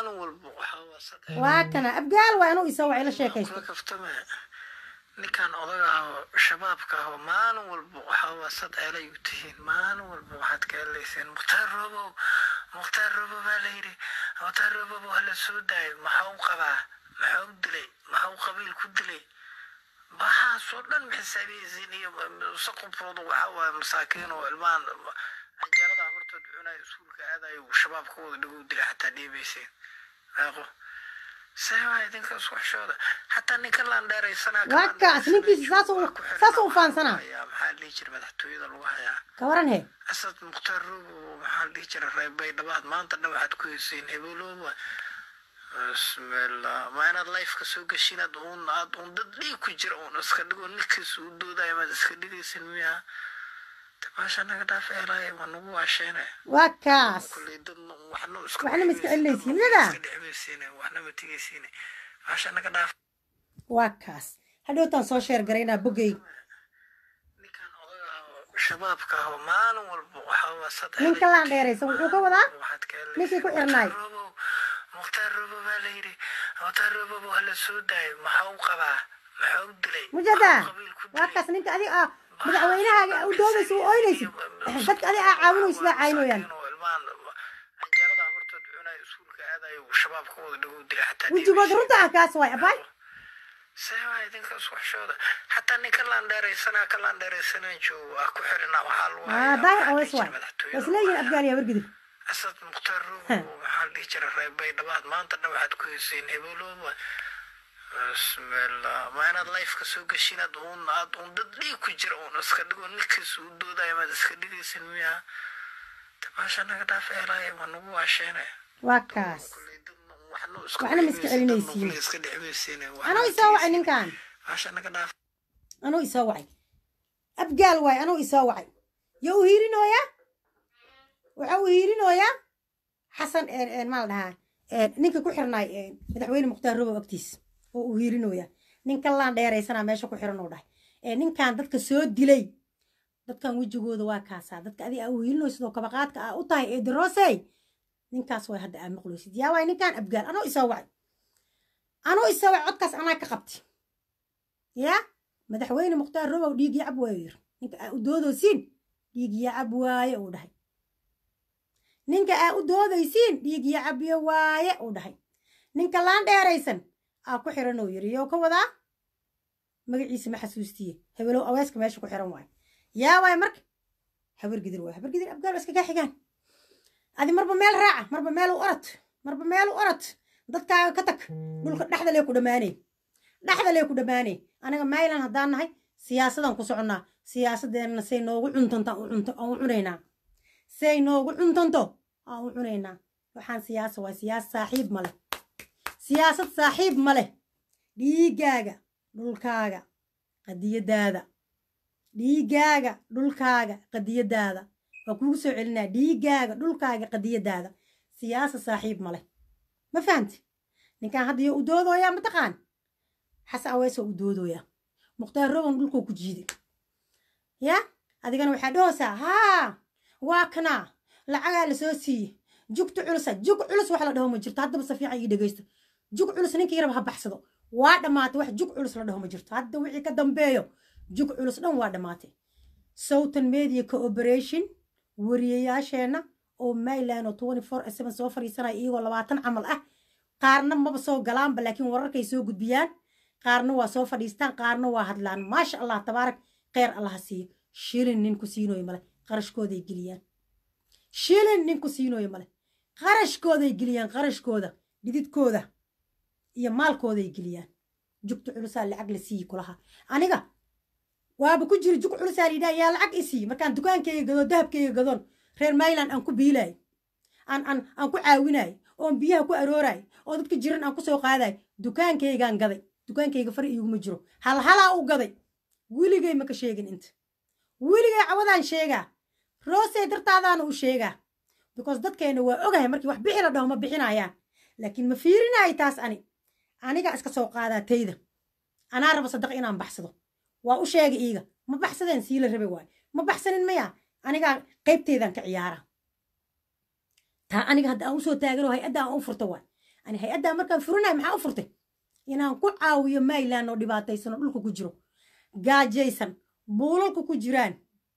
Speaker 1: waa kana abgaal waa inuu isoo wacay la sheekaysto
Speaker 2: ninkan odaga ahoo shabaabka ahoo maalin walba waxaawaa sad eelay u tihiin maalin walba waxaad ka helayseen mukhtaar robow mukhtaar robow baa la yidhi mukhtaar robow waa la soo daayo maxaa u qabaa maxaa u dilay maxaa u qabiil ku dilay waxaasoo dhan maxisaabiyiisiin iyo saqubkooda waxaa waaye masaakiin oo ilmahan canjeerada hortood cunayo iskuulka aadayo shabaabkooda dhigu dilay xataa dhiibayseen meeqo seebaa idinka isku xishooda xataa ninka laan dheeraysanaa
Speaker 1: waa kaas ninkiisa saas u faansanaa
Speaker 2: maxaa dhihi jira madaxtooyada lagu hayaa
Speaker 1: ka waran he
Speaker 2: asad mukhtaar roobo maxaa dhihi jira reebay dhabaad maanta dhan waxaad ku heysiin hebelooba bismillah ma inaad lifeka soo geshin aad uun aad uun dad dhiig ku jira uun iska dhigo ninkiisa u doodayo maad iska dhigaysin miyaa tabaasha naga dhaaf eelaaye waa nagu waasheene
Speaker 1: waa kaas
Speaker 2: kulley dadna waxna iska
Speaker 1: waxna ma iska celinaysiin nada
Speaker 2: iska dhexmaysiine waxna ma tigaysiine baasha naga dhaaf
Speaker 1: waa kaas hadhowtaan soo sheer garaynaa bogey
Speaker 2: ninkan odaga ahoo shabaabka ahoo maalin walba waxaa waa sad
Speaker 1: ninka laan dheeraysan wuxuu ka wadaa
Speaker 2: waxaad ka
Speaker 1: ninkii ku xirnaay
Speaker 2: mukhtaar robo baa la yidhi mukhtaar robo waa la soo daayo maxaa u qabaa maxaa u dilay
Speaker 1: mujada
Speaker 2: Maxaa qabiil ku
Speaker 1: waa
Speaker 2: dilay?
Speaker 1: kaas ninka adig ah madaxweynahaaga u doodaysa u ooynaysid dadka adig aa caawinaysid aa caynooyaan
Speaker 2: canjeerada hortood cunayo iskuulka aadayo shabaabkooda dhigu dilay xataa
Speaker 1: wejigooda runta ah kaas waay abaay
Speaker 2: seebaa idinka isku xishooda xataa ninka laan dheeraysanaa ka laan dheeraysanaa joogo ah ku xirina waxaa lagu
Speaker 1: aa
Speaker 2: hayaa
Speaker 1: daahir
Speaker 2: maxaa
Speaker 1: awees
Speaker 2: dhihi
Speaker 1: waay
Speaker 2: jira
Speaker 1: waa
Speaker 2: madaxtooyada
Speaker 1: isleeyihin abgaal yaa wargidib
Speaker 2: asad mukhtaar rogo maxaa la dhihi jira reebay dhabaad maanta dhan waxaad ku heyseen hebelooba bismillah ma inaad lifeka soo gashin aad uun aad uun dad dhiig ku jira uun iska dhigo ninkiis u doodaya maad iska dhigaysin miyaa tabaasha naga dhaaf eelaya waa nagu waasheene
Speaker 1: waa kaas
Speaker 2: Kulley dadna waxna iska
Speaker 1: Waxna ma iska
Speaker 2: dhexmaysiin, dadna
Speaker 1: celinaysiin.
Speaker 2: kulley iska dhexmaysiin, waxna
Speaker 1: anuu isoo wacay ninkan
Speaker 2: baasha naga dhaaf
Speaker 1: anuu isoo wacay abgaal waay anuu isoo wacay yo u hiirinooyaa waxa uu hiirinooyaa xasan maa la dhahaa ninka ku xirnaay madaxweyne mukhtaar robow agtiis oo uu hiirinooyaa ninkan laan dheeraysanaa meesha ku xiran uu dhahay ee ninkan dadka soo dilay dadkan wejigooda waa kaasaa dadka adiga aa u hiirinaysid oo kabaqaadka aa u tahay ee darosey ninkaas way hadda aa maqloysid yaa waay ninkan abgaal anuu isoo wacay anuu isoo wacay codkaas anaa ka qabtay yaa madaxweyne mukhtaar robow dhiig yacab waayo yir ninka aa u doodaysiin dhiig yacab waaye uu dhahay ninka aa u doodaysiin dhiig yacabyo waaye uu dhahay ninka laan dheeraysan aa ku xiran uu yiri yoo ka wadaa magaciisa ma xasuustiye hebelow aweeska meesha ku xiran waaye yaa waay marka habar gidir waay habar gidir abgaal waa iska kaa xigaan adi marba meel raaca marba meel u orod marba meel u orod dadkaaga ka tag dhulka dhexda lee ku dhammaanay dhexda lee ku dhammaanay anaga maylan haddaan nahay siyaasadaan ku soconnaa siyaasadeenna say noogu cuntanto aan u cunto- aan u cunaynaa say noogu cuntanto aan u cunaynaa waxaan siyaasa waa siyaasa saaxiib ma leh siyaasad saaxiib ma leh dhiigaaga dhulkaaga qadiyadaada dhiigaaga dhulkaaga qadiyadaada waa kuugu soo celinaa dhiigaaga dhulkaaga qadiyadaada siyaasa saaxiib ma leh ma fahamti ninkan hadda yo u doodooyaa mataqaan xasan aweesoo u doodooyaa mukhtaar roban dhulkuu ku jiiday ya adigana waxaa dhahoosaa haa waa kanaa lacagaa la soo siiye jugta culusa jug culus wax la dhaho ma jirto haddaba si fiican ii dhegeysta jug culus ninka yaraba ha baxsado waa dhammaatay wax jug culus la dhaho ma jirto hadda wixii ka dambeeyo jug culus dhan waa dhammaatay southern media cooperation wariyayaasheenna oo mayland oo twenty four seven soo fadhiisanaya iyagoo labaatan camal ah qaarna maba soo galaanba laakiin wararkay soo gudbiyaan qaarna waa soo fadhiistaan qaarna waa hadlaan maasha allah tabaarak kheyr allaha siiyo shilin nin ku siinooyo male qarashkooday geliyaan shilin nin ku siinooyo male qarashkooday geliyaan qarashkooda dhididkooda iyo maalkooday geliyaan jugta culusaa lacag la siiyi kulaha aniga waaba ku jira jug culusaa la yidhaha yaa lacag i siiyi markaan dukaankayga gado dahabkayga gadoon reer mayland aan ku biilaay aan aan aan ku caawinaay oon biyaha ku arooraay oo dadka jiran aan ku soo qaadaay dukaankaygaan gaday dukaankayga far iiguma jiro halhalaa u gaday weligay maka sheegin inta weligay cawadaan sheegaa roosey dartaadaana u sheegaa because dadkeenna waa ogahay markii wax bixi la dhaho ma bixinayaan laakiin ma fiirinaayo taas ani anigaa iska soo qaadaa tayda anaa raba sadaqa inaan baxsado waa u sheega iiga ma baxsadeen sii la rabe waay ma baxsanin maya anigaa qaybteydaan ka ciyaara taa aniga hadda aan usoo taaganoo hay-adda aan u furta waay ani hay-addaa markaan furinayo maxaa u furtay inaan ku caawiyo mayland oo dhibaataysan oo dhulka ku jiro gaajaysan buulalka ku jiraan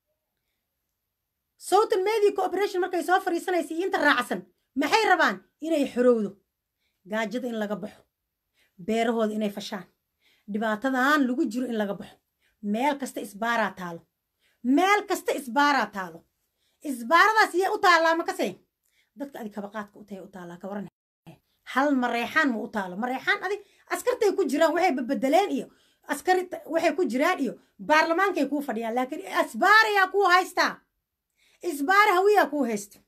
Speaker 1: southern media cooperation markay soo fadhiisanaysa iyo inta raacsan maxay rabaan inay xorowdo gaajada in laga baxo beerahooda inay fashaan dhibaatadan lagu jiro in laga baxo meel kasta isbaaraa taalo meel kasta isbaaraa taalo isbaaradaas iyay u taallaa makase dadka adi kabaqaadka u tahay u taallaa ka waran hal mareexaan ma u taalo mareexaan adig askartay ku jiraan waxay babedeleen iyo askari waxay ku jiraan iyo baarlamaankay kuu fadhiyaan laakiin isbaarayaa kuu haystaa isbaara hawiyaa kuu haysta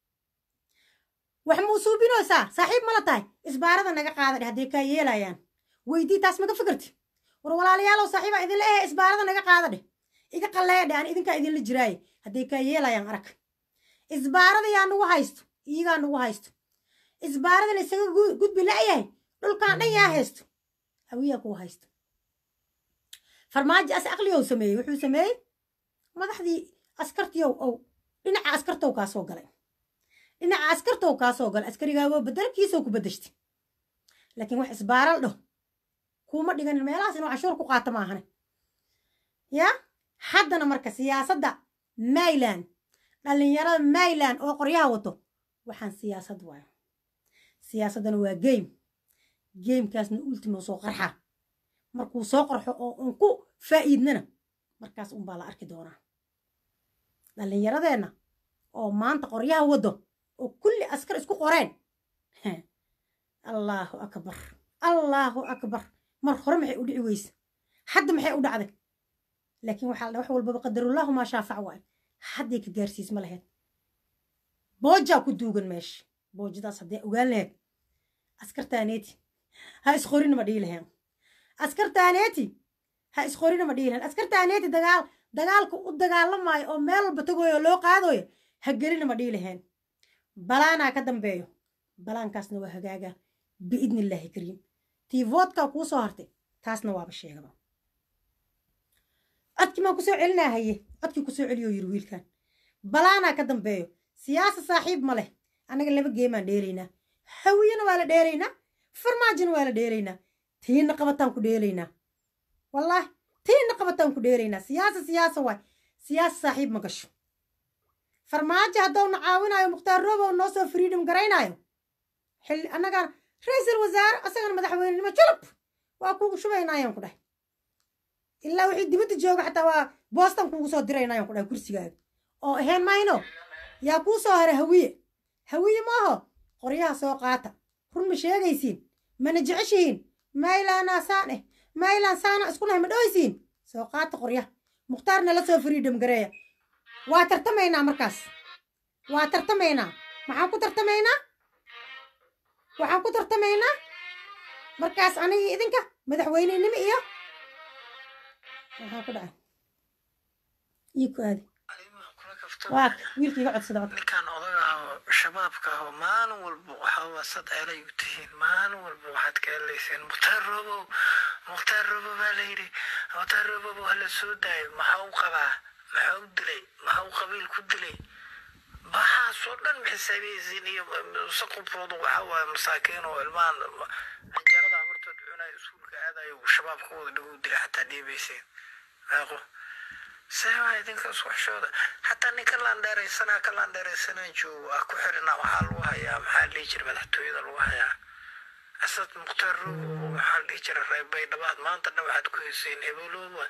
Speaker 1: wax muu suubinoosaa saaxiib mala tahay isbaarada naga qaada dheh hadday kaa yeelayaan weydii taas maga fikirti war walaalayaalow saaxiibaa idinla ehe isbaarada naga qaada dheh iga qalleeya dheh aan idinkaa idinla jiraaye hadday kaa yeelayaan arag isbaarada yaa nagu haysto iyagaa nagu haysto isbaaradan isaga gudbi la'yahay dhulkaan dhan yaa haysto hawiyaa kuu haysto farmaajo as aqliyow sameeyey wuxuu sameeyey madaxdii askartiyow ow dhinaca askartow kaa soo galay dhinaca askartow kaa soo galay askarigaagoo bedelkiisoo ku bedeshtay laakiin wax isbaaral dhaho kuuma dhiganin meelahaas inuu cashuur ku qaato maahane yaa haddana marka siyaasadda mayland dhallinyarada mayland oo qoryaha wato waxaan siyaasad waayo siyaasaddana waa game gamekaasna ultimo soo qarxa markuu soo qarxo oo un ku faa'iidnana markaas unbaa la arki doonaa dhallinyaradeenna oo maanta qoryaha waddo oo kulli askar isku qoreen allaahu akbar allaahu akbar mar hore maxay u dhici weyse hadda maxay u dhacday laakiin waxaa la wax walbaba qadarullahu maa shaafac waay hadday ka gaarsiis ma lahayd boojaa ku duugan meesha boojadaas haddee ogaan lahayd askartaaneeti ha isqorina ma dhihi lahayn askartaaneeti ha isqorina ma dhihi lahayn askartaaneeti dagaal dagaalka u dagaalamaayo oo meel walba tagoyo oo loo qaadayo ha gelina ma dhihi lahayn balaanaa ka dambeeyo balaankaasna waa hagaagaa biidni illaahi kariim tii voodkaa kuu soo hartay taasna waaba sheegaba codkii maan kusoo celinaa haye codkii kusoo celiyo yiri wiilkan balaanaa ka dambeeyo siyaasa saaxiib ma leh annaga laba geemaan dheelaynaa hawiyana waa la dheelaynaa farmaajona waa la dheelaynaa tiina qabataan ku dheelaynaa wallaahi tiina qabataan ku dheelaynaa siyaasa siyaasa waay siyaasa saaxiib ma gasho farmaajo haddowna caawinayo mukhtaar roobow noo soo freedom garaynaayo xilli annagaan ra-iisul wasaare asagana madaxweynenimo julub waa kuugu shubaynayaan ku dhahay ilaa wixii dibadda jooga xataa waa boostan kuugu soo diraynayaan ku dhahay kursigaaga oo ahayn mayno yaa kuu soo haray hawiye hawiye maaho qoryaha soo qaata run ma sheegaysiin mana jeceshihiin maylaanaa saan eh maylaan saana isku nahay ma dhoysiin soo qaata qoryaha mukhtaar nala soo freedom gareeya waa tartamaynaa markaas waa tartamaynaa maxaan ku tartamaynaa waxaan ku tartamaynaa markaas anigii idinka madaxweynenimo iyo maxaa ku dhacay ii ku aadi waa wiilkiiga codsada cod
Speaker 2: ninkan odaga ah oo shabaabka ah oo maalin walba waxaa waa sad eelay u tihiin maalin walba waxaad ka helayseen mukhtaar robow mukhtaar robow baa la yidhi mukhtaar robow waa la soo daayay maxaa u qabaa maxaa u dilay maxaa u qabiil ku dilay waxaasoo dhan xisaabihiisiin iyo saqubkooda waxaa waaye masaakiin oo ilmahan canjeerada amartood cunayo iskuulka aadayo shabaabka wada dhagow dilay xataa dhiibayseen meeqo seebaa idinka isku xishooda xataa ninka laandheeraysanaa ka laandheeraysanaa joogo ah ku xirina waxaa lagu hayaa maxaa dhihi jira madaxtooyada lagu hayaa asad mukhtaar rogo waxaa dhihi jira reerbay dhabaad maanta dhan waxaad ku heyseen hebelooba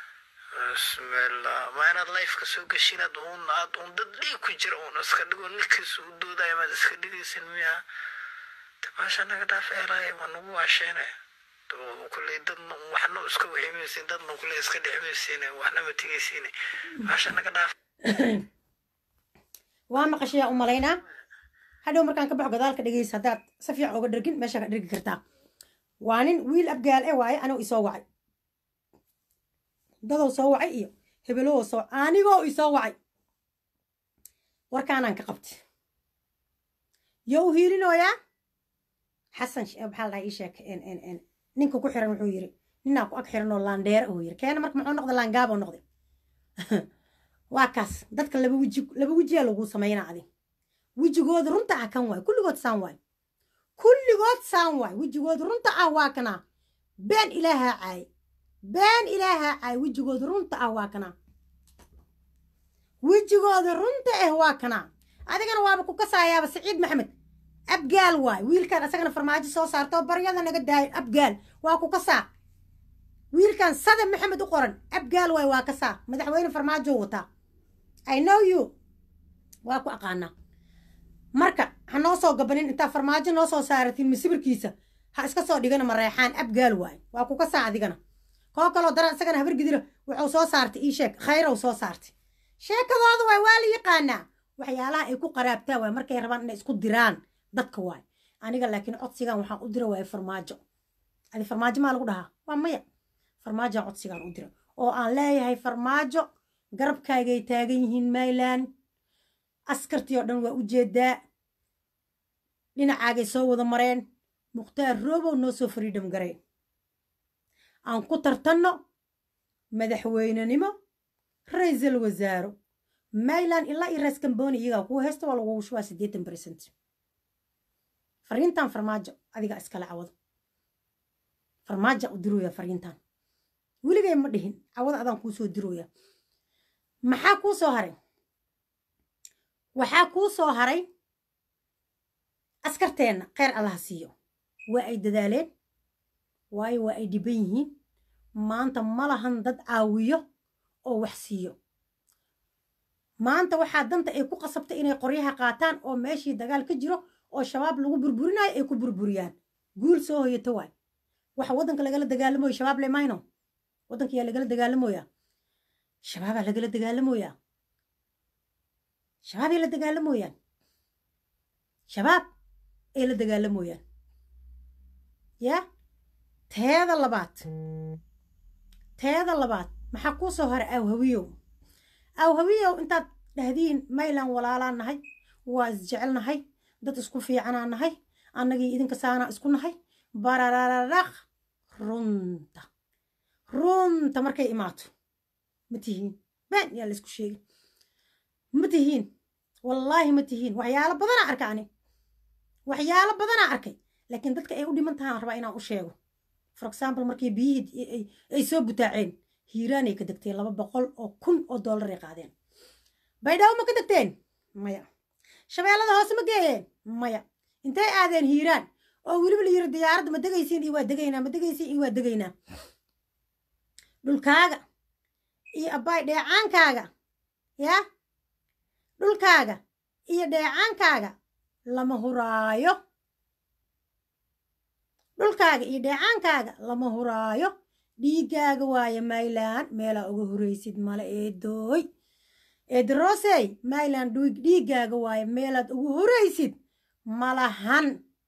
Speaker 2: bismillah ma inaad lifeka soo geshin ad uun aad uun dad dhiig ku jira uun iska dhigo ninkiisa u doodaya maad iska dhigaysin miya tabaasha naga dhaaf eelaaya waa nagu waasheene kulley dadna waxna iska wiximaysin dadna kulley iska dhexmaysin waxna ma tegaysin baasha naga dhaaf
Speaker 1: waa maqashayaa u malaynaa hadhow markaan ka baxo gadaalka dhegeysa haddaad si fiican uga dhergin meeshaa ka dhergi kartaa waa nin wiil abgaal e waaye anuu isoo wacay dadow soo wacay iyo hebelow soo anigoo isoo wacay warkaanaan ka qabtay yo u hiilinooyaa xasan maxaa la dhaha ii sheek ninka ku xiran wuxuu yiri ninaa ku ag xiran oo laandheere uu yiri keena marka muxuu noqday laangaab oo noqday waa kaas dadka laba weji laba wejiyaa lagu samaynaa adi wejigooda runta ah kan waay kulligood saan waay kulligood saan waay wejigooda runta ah waa kanaa been ilaahaa caay been ilaahaa caay wejigooda runta ah waa kanaa wejigooda runta ah waa kanaa adigana waaba ku kasaayaaba saciid maxamed abgaal waay wiilkan asagana farmaajo soo saartoo baryada naga daayo abgaal waa ku kasaa wiilkan sada maxamed u qoran abgaal waay waa kasaa madaxweyne farmaajo wataa i know you waa ku aqaanaa marka ha noo soo gabanin intaa farmaajo noo soo saaratiin masibirkiisa ha iska soo dhigana mareexaan abgaal waay waa ku kasaa adigana koo kaloo daran isagana habar gidira wuxuu soo saartay ii sheeg khayrow soo saartay sheekadooda waay waa la yaqaanaa waxyaalaha ay ku qaraabtaa waay markay rabaan inay isku diraan dadka waay aniga laakiin codsigan waxaan u dira waaya farmaajo adi farmaajo maa lagu dhahaa waa maya farmaajoan codsigaan u dira oo aan leeyahay farmaajo garabkaagay taagan yihiin mayland askartii oo dhan waa u jeedaa dhinacaagay soo wada mareen mukhtaar roobow noo soo freedom garay aan ku tartanno madaxweynenimo ra-iisul wasaaro mayland ilaa iyo rees kamboni iyagaa kuu haysta waa lagugu shubaa siddeetan percent fariintan farmaajo adiga iskale cawado farmaaja u dirooya fariintan weligay ma dhihin cawada adaan kuu soo dirooya maxaa kuu soo haray waxaa kuu soo haray askarteenna kheyr allaha siiyo waa ay dadaaleen waayo waa ay dhiban yihiin maanta ma lahan dad caawiyo oo wax siiyo maanta waxaa danta ay ku qasabtay inay qoryaha qaataan oo meeshii dagaal ka jiro oo shabaab lagu burburinayo ay ku burburiyaan guul soo hoyato waay waxa waddanka lagala dagaalamoyo shabaab le mayno waddanka yaa lagala dagaalamoyaa shabaabaa lagala dagaalamoyaa shabaab ay la dagaalamoyaan shabaab ay la dagaalamoyaan yaa teeda labaad teeda labaad maxaa kuu soo hara awhawiyow awhawiyow intaad dhahdiin maylan walaalaa nahay waa isjecelnahay dad isku fiicanaa nahay annagii idinka saanaa isku nahay bararararaq runta runta markay imaato ma tihiin been yaa la isku sheegin ma tihiin wallaahi ma tihiin waxyaalo badanaa arka ani waxyaalo badanaa arkay laakiin dadka ay u dhiman tahaan rabaa inaan u sheego for example markii biyihii ay soo butaaceen hiiraanay ka degteen laba boqol oo kun oo dollar ay qaadeen baydhabo ma ka degteen maya shabeellada hoose ma geeyeen maya intay aadeen hiiraan oo weliba la yiri diyaaradda ma degaysiin iyo waa degaynaa ma degaysiin iyo waa degaynaa dhulkaaga iyo abbaay dheecaankaaga yaa dhulkaaga iyo dheecaankaaga lama huraayo dhulkaaga iyo dheecaankaaga lama huraayo dhiiggaaga waaye maylan meelaa uga huraysid male eedooy eedarosey maylan dhiiggaaga waaye meelaad uga huraysid malahan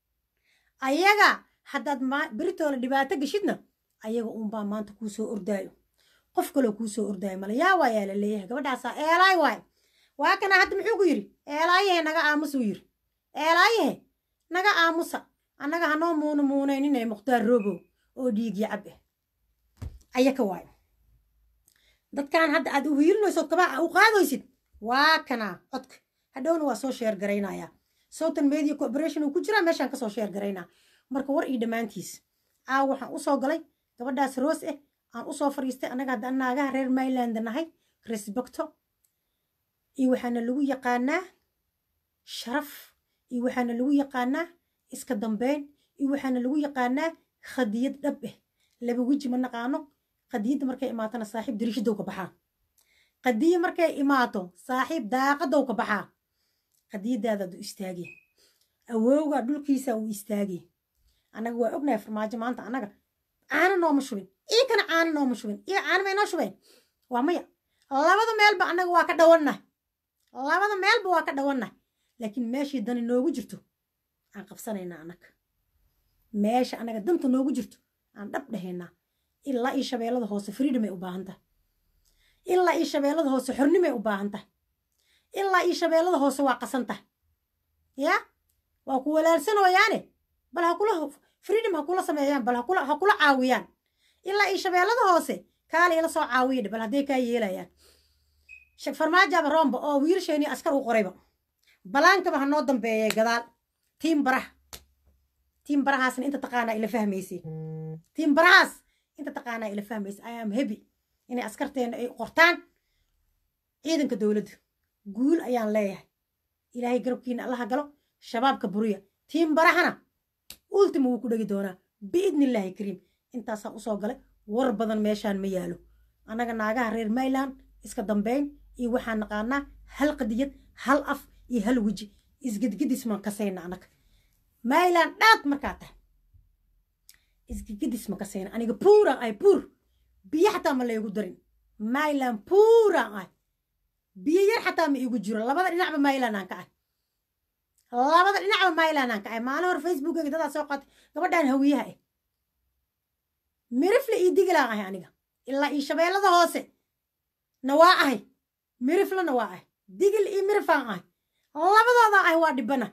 Speaker 1: ayaga haddaad beritoola dhibaato geshidna ayaga uunbaa maanta kuu soo ordaayo qof kaloo kuu soo ordaayo male yaa waayaa la leeyahay gabadhaasaa eelaay waay waa kana hadda muxuu ku yidhi eelaayahe naga aamusuu yidhi eelaayahe naga aamusa annaga hanoo muuna muunayninay mukhtaar robow oo dhiigii cab ah ayaka waayo dadkan hadda aad u hiilinaysood kabaa u qaadaysid waa kanaa codka hadhowna waa soo sheer garaynayaa southern media corporation uu ku jiraa meeshaan kasoo sheer garaynaa marka war ii dhammaantiis aaw waxaan usoo galay gabadhaas roos ah aan usoo fadhiistay annaga hadda naagaha reer myland nahay resbecto iyo waxaana lagu yaqaanaa sharaf iyo waxaana lagu yaqaanaa iska dambeyn iyo waxaana lagu yaqaanaa khadiyad dhab ah laba weji ma naqaano qadiyadda markay imaatona saaxiib dariishadow ka baxaa qadiya markay imaato saaxiib daaqadow ka baxaa qadiyadaadaad u istaagay awowga dhulkiisa uu istaagay annaga waa ognahay farmaajo maanta annaga caano nooma shubin ii kana caano nooma shubin iyo caano may noo shubeen waa maya labada meelba annaga waa ka dhawannahay labada meelba waa ka dhawannahay laakiin meeshii dani noogu jirto aan qabsanaynaa annaga meesha annaga danta noogu jirto aan dhab dhahaynaa ilaa io shabeellada hoose freedom ay u baahan tahay ilaa io shabeellada hoose xornimay u baahan tahay ilaa io shabeellada hoose waa qasan tahay yaa waa ku walaalsanooyaane bal hakula freedom ha kula sameeyaan bal hakula ha kula caawiyaan ilaa io shabeellada hoose kaala ila soo caawiyadhe bal hadday kaa yeelayaan farmaajaaba roomba oo wiilasheenii askar u qorayba balaankaba ha noo dambeeyay gadaal tiim baraha tiim barahaasna inta taqaanaa ila fahmaysay tiim barahaas inta taqaanaa ila fahmaysay i am happy inay askarteena ay qortaan ciidanka dowladda guul ayaan leeyahay ilaahay garabkiina allaha galo shabaabka buriya tiim barahana ultima wuu ku dhegi doonaa biidni illaahi kariim intaasaan usoo galay war badan meeshaan ma yaalo annaga naagaha reer mayland iska dambeyn iyo waxaan naqaanaa hal qadiyad hal af iyo hal weji isgedgedis maan kasayna annaga mayland dhaad markaa tahay isgedgedis ma kasayna aniga puuraan ahay puur biyo xataa ma laygu darin mayland puuraan ahay biyo yar xataa ma iigu jiro labada dhinacba mayland aan ka ahay labada dhinacba mayland aan ka ahay maalin hore facebookeyga dadaa soo qaatay gabadhaan hawiyaha ah mirifle iyo digilaan ahay aniga ilaa iyo shabeellada hoose na waa ahay miriflena waa ahay digil iyo mirifaan ahay labadooda ahay waa dhibana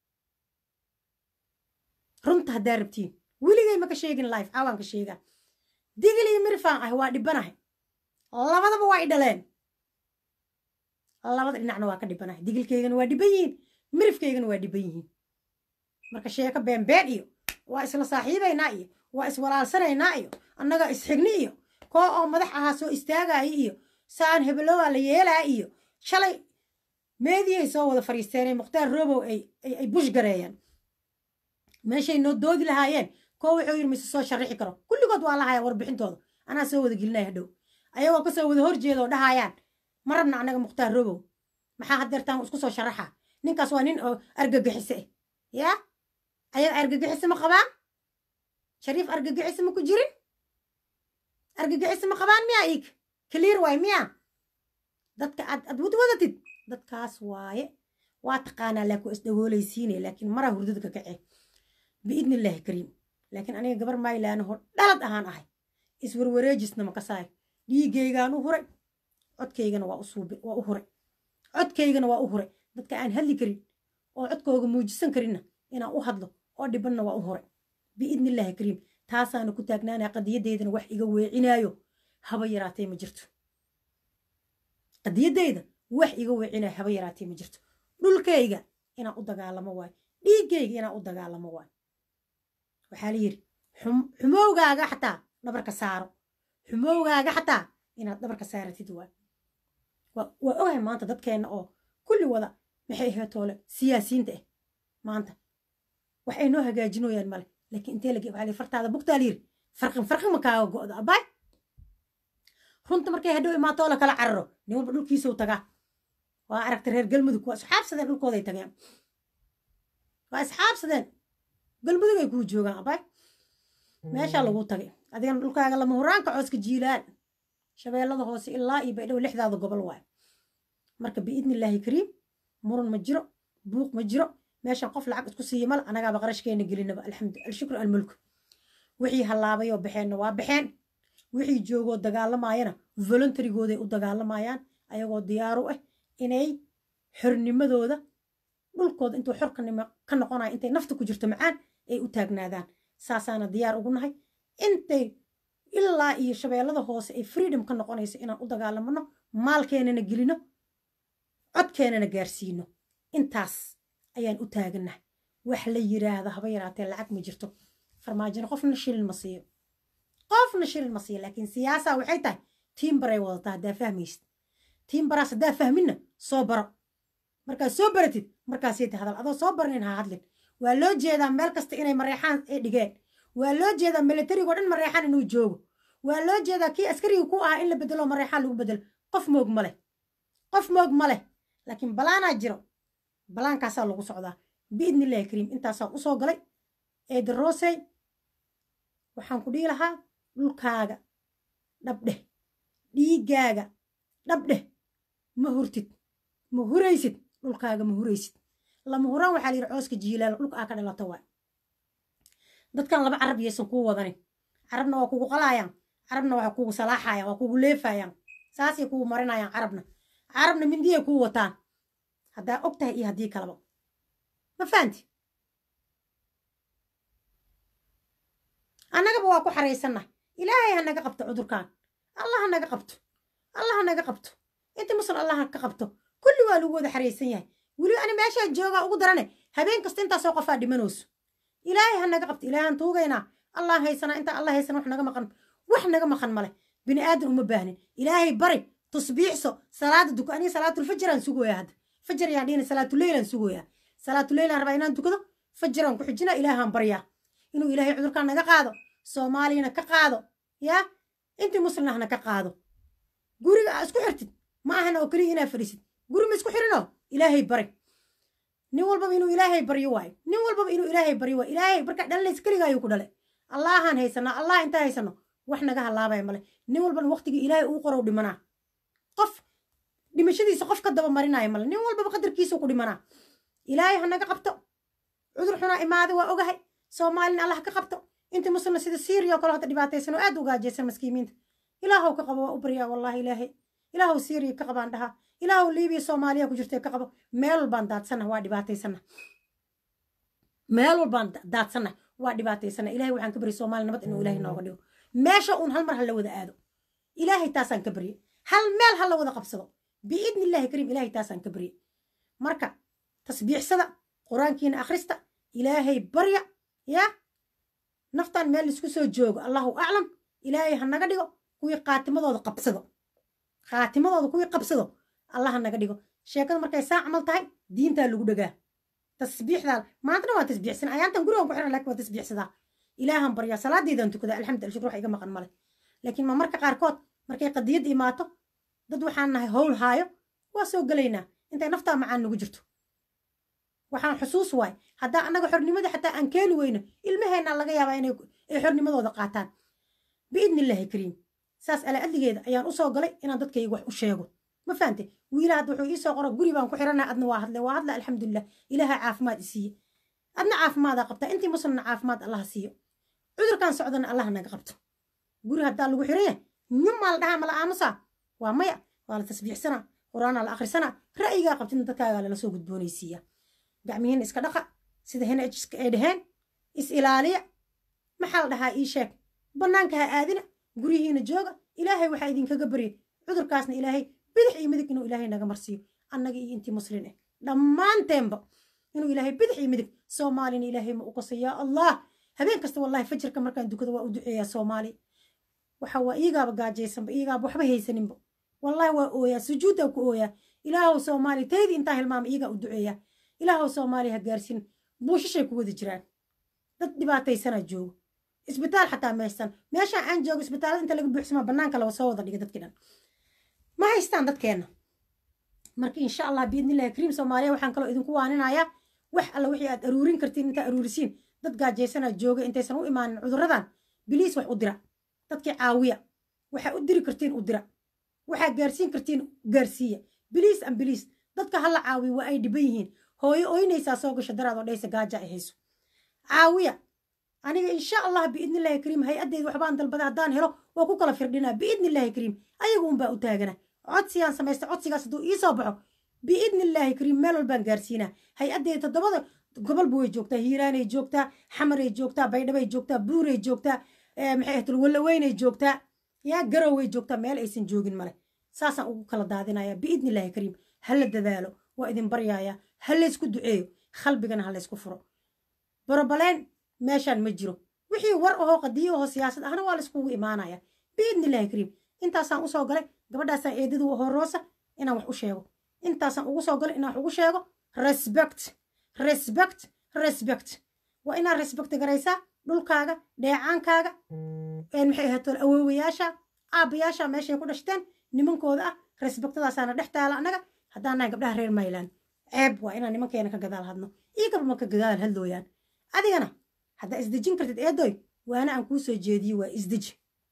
Speaker 1: runta haddaa rabtiin weligay maka sheegin life caawaan ka sheegaa digil iyo mirifaan ahay waa dhibanahay labadaba waa i dhaleen labada dhinacna waa ka dhibanahay digilkaygana waa dhiban yihiin mirifkaygana waa dhiban yihiin marka sheeko beenbeen iyo waa isla saaxiibaynaa iyo waa iswalaalsanaynaa iyo annagaa isxigni iyo koo oo madax ahaa soo istaagaya iyo saan hebelowaa la yeelaa iyo shalay meediyay soo wada fadhiisteenee mukhtaar robow ay bush gareeyeen meeshay noo doodi lahaayeen koo wuxuu yidhi mise soo sharixi karo kulligood waa lahaya warbixintooda anaa soo wada gelinaya hadhow ayagoo kasoo wada horjeeda oo dhahayaan ma rabna annaga mukhtaar robow maxaa hadeertaan isku soo sharaxa ninkaas waa nin oo argagixise ah yaa ayaga argagixise ma qabaan shariif argagixise ma ku jirin argagixise ma qabaan miya iig clear waay miya dadka aad aad wad wadatid dadkaas waaye waa taqaanaa laakiin waa isdhagoolaysiine laakiin maraa hurdada ka kacee biidni illaahi kariim laakiin aniga gabar maylaanaho dhalad ahaan ahay iswarwareejisna ma kasaay dhiigaygaan u huray codkaygana waa usuubi waa u huray codkaygana waa u huray dadka aan hadli karin oo codkooga muujisan karinna inaan u hadlo oo dhibanna waa u huray biidni illaahi kariim taasaana ku taagnaanaa qadiyadeydana wax iga weecinaayo haba yaraatay ma jirto qadiyadeyda wax iga weecinaayo haba yaraatay ma jirto dhulkayga inaan u dagaalamo waayo dhiiggayga inaan u dagaalamo waayo waxaa la yidhi xumowgaaga xataa dhabarka saaro xumowgaaga xataa inaad dhabarka saaratid waayo waa ogahay maanta dadkeenna oo kulli wada maxay ahayd toole siyaasiyiinta ah maanta wax ay noo hagaajinooyaan male laakiin intee lagi waxaa la fartaada bugtaa la yidhi farqin farqin ma kaaga go'do abbaay runta markay hadhow imaatoo la kala cararo nin walba dhulkiisuu tagaa waa aragta reer galmudug waa isxaabsadeen dhulkooday tageen waa isxaabsadeen galmudug ay kuu joogaan abbaay meeshaa lagu tagay adigana dhulkaaga lama huraanka cooska jiilaan shabeellada hoose ilaa iyo baydhow lixdaada gobol waayo marka biidni illaahi kariim muran ma jiro buuq ma jiro meeshan qof lacag isku siiya mal anagaaba qarashkeena gelinaba alxamdu alshukru almulku wixii hallaabayoo baxeenna waa baxeen wixii joogoo dagaalamaayana voluntarygooday u dagaalamayaan ayagoo diyaaru ah inay xornimadooda dhulkooda intuu xor ka noqonaya intay nafta ku jirto macaan ay u taagnaadaan saasaana diyaar ugu nahay intay ilaa iyo shabeellada hoose ay freedom ka noqonayso inaan u dagaalamano maalkeenana gelino codkeenana gaarsiino intaas ayaan u taagannahay wax la yiraahdo haba yaraatee lacag ma jirto farmaajina qofna shilin ma siiyo qofna shilin ma siiyo laakiin siyaasaa waxay tahay tiimbaray wadataa haddaa fahmaysid tiimbaraas haddaa fahminna soo baro markaad soo baratid markaasay ta hadal adoo soo baranin ha hadlin waa loo jeedaa meel kasta inay mareexaan ay dhigeen waa loo jeedaa milatarigoo dhan mareexaan inuu joogo waa loo jeedaa kii askariga ku ahaa in la bedelo mareexaan lagu bedelo qof moog ma leh qof moog ma leh laakiin balaanaa jiro balaankaasaa lagu socdaa biidni illahi kariim intaasaan usoo galay eeda roosey waxaan ku dhihi lahaa dhulkaaga dhabdheh dhiiggaaga dhabdheh ma hurtid ma huraysid dhulkaaga ma huraysid lama huraan waxaa la yidhi cooska jiilaal dhulka aa ka dhalato waay dadkan laba carab yaysan kuu wadanin carabna waa kugu qalaayaan carabna waa kugu salaaxayaan waa kugu leefayaan saasay kugu marinayaan carabna carabna mindiyay kuu wataan haddaa og tahay iyo haddii kalaba ma fahanti annagaba waa ku xaraysannahay ilaahay ha naga qabto cudurkan allah ha naga qabto allah ha naga qabto inta musal allah ha ka qabto kulli waa lagu wada xaraysan yahay weli ani meeshaa joogaa ugu darane habeen kasta intaasoo qofaa dhimanayso ilaahay ha naga qabto ilaahay aan tuugaynaa allah haysanaa intaa allah haysana wax naga maqan wax naga maqan male bini aadan uma baahnin ilaahay bari tusbiixso salaada duko aniga salaatulfajraan sugoyaa hadda fajar yaan dhihina salaatuleylaan sugoyaa salaatuleylaan rabaa inaan tukado fajaraan ku xijina ilaahaan baryaa inuu ilaahay cudurkaan naga qaado soomaaliyana ka qaado yaa intii muslimna hana ka qaado guriga aa isku xirtid ma ahana oo keliya inaa fadhiisid guri ma isku xirinoo ilaahay bari nin walbaba inuu ilaahay baryo waayo nin walbaba inuu ilaahay baryo waayo ilaahay markaa dhalanaysa keliga ayuu ku dhalay allahaan haysanaa allah intaa haysano wax naga halaabaya male nin walbana waqtigii ilaahay uu qorow dhimanaa qof dhimashadiisa qof ka daba marinaya male nin walbaba qadarkiisuu ku dhimanaa ilaahay ha naga qabto cudur xunaa imaaday waa ogahay soomaalina allah ka qabto inta muslimna sida syriya oo kale hata dhibaataysan oo aad u gaajaysan maskiimiinta ilaahow ka qabo waa u baryaa wallahi ilaahay ilaahow syriya ka qabaan dhahaa ilaahow liibiya soomaaliya ku jirtay ka qabo meel walbaan daadsanah waa dhibaataysana meel walbaan daadsanah waa dhibaataysana ilahay waxaan ka baryay soomaaliya nabad inuu ilaahay nooga dhigo meesha uun hal mar ha la wada aado ilaahay taasaan ka baryay hal meel ha la wada qabsado biidni illaahi kariim ilaahay taasaan ka baryay marka tasbiixsada qur-aankiina akhrista ilaahay barya yaa naftaan meel laisku soo joogo allahu aclam ilaahay ha naga dhigo kuwii qaatimadooda qabsado khaatimadooda kuwii qabsado allah ha naga dhigo sheekada markay saa camal tahay diintaa lagu dhagaa tasbiixdaa maantana waa tasbiixsan ayaantan gurigan ku xiran lakin waa tasbiixsadaa ilaahan baryaa salaadaydan tukadaa alxamdu al shukr wax iga maqan male laakiin ma marka qaarkood markay qadiyad imaato dad waxaan nahay howl haayo waa soo gelaynaa intay naftaa macaan nagu jirto waxaan xusuus waay haddaa annaga xornimada xataa aan keeni weyno ilmaheennaa laga yaabaa inay ay xornimadooda qaataan biidni illaahi kariim saas ala adligeeda ayaan usoo galay inaan dadkayga wax u sheego ma fahante wiila hadda wuxuu iisoo qoro guri baan ku xiranaa adna waa hadle waa hadla alxamdulilah ilaaha caafimaad isiiye adna caafimaadaa qabtaa intii muslimna caafimaad allaha siiyo cudurkan socdana allaha naga qabto guri haddaa lagu xiran yahay nyumaa la dhahaa mala aamusaa waa maya waa la tasbiixsanaa qur-aanaa la akhrisanaa ra'yigaa qabtidna dadkaagaa lala soo gudboonaysiiya gacmihiina iska dhaqa sida henajska ay dhaheen is ilaaliya maxaa la dhahaa ii sheeg bannaanka ha aadina guryihiina jooga ilaahay waxaa idinkaga baryay cudurkaasna ilaahay bidix iyo midig inuu ilaahay naga marsiiyo annaga iyo intii muslin ah dhammaanteenba inuu ilaahay bidix iyo midig soomaalina ilaahay ma u qasa yaa allah habeen kasta wallahi fajirka markaan dukada waa u duceeyaa soomaali waxa waa iigaaba gaajaysanba iigaaba waxba haysaninba wallahi waa ooyaa sujuuddaa ku ooyaa ilaahow soomaali taydii intaa hilmaama iigaa u duceeyaa ilaahow soomaali ha gaarsin buushashay ku wada jiraan dad dhibaataysanaa joogo isbitaal xataa meestan meeshaan aan joogo isbitaalada inta laga buuxsamaa bannaanka laga soo wada dhiga dadkii dhan ma haystaan dadkeenna marka insha allah biidnillahi kariim soomaaliya waxaan kaloo idinku waaninayaa wax alla wixii aad aruurin kartiin intaa aruurisiin dad gaajaysanaa jooga intaysan u imaanin cudurradan biliis wax u dira dadkii caawiya waxaa u diri kartiin u dira waxaa gaarsiin kartiin gaarsiiya biliis an biliis dadka hala caawiya waa ay dhiban yihiin hooyo oynaysaa soo gasho daraad oo dhaysa gaaja ay hayso caawiya aniga insha allah biidnillahi kariim hay-addeyda waxbaan dalbada haddaan helo waa ku kala firdhinaa biidnillahi kariim ayaga unbaa u taagana codsiyaan samaysta codsigaas hadduu ii soo baxo biidnillahi kariim meel walbaan gaarsiinaa hay-addeyda toddobada gobolba way joogtaa hiiraanay joogtaa xamaray joogtaa baydhabay joogtaa buuray joogtaa maxay ahayd wallaweynay joogtaa yaa garoway joogtaa meel aysan joogin male saasaan ugu kala daadinaya biidnillahi kariim hala dadaalo waa idin baryaaya ha laysku duceeyo qalbigana ha laysku furo borobaleen meeshaan ma jiro wixii war ahoo qadiyo ahoo siyaasad ahna waa layskugu imaanaya biidnillahi kariim intaasaan usoo galay gabadhaasaan eedadu ahoo roosa inaan wax u sheego intaasaan ugu soo galay inaan wax ugu sheego respect respect respect waa inaad respect garaysaa dhulkaaga dheecaankaaga maxay ahayd awoowayaasha aabbayaasha meeshay ku dhashteen nimankooda ah respectadaasaana dhex taala annaga haddaan nahay gabdhaha reer mayland ceeb waa inaan nimankeena ka gadaal hadno iyo gabdhama ka gadaal hadlooyaan adigana haddaa isdejin kartid eedoy waana aan kuu soo jeediye waa isdeji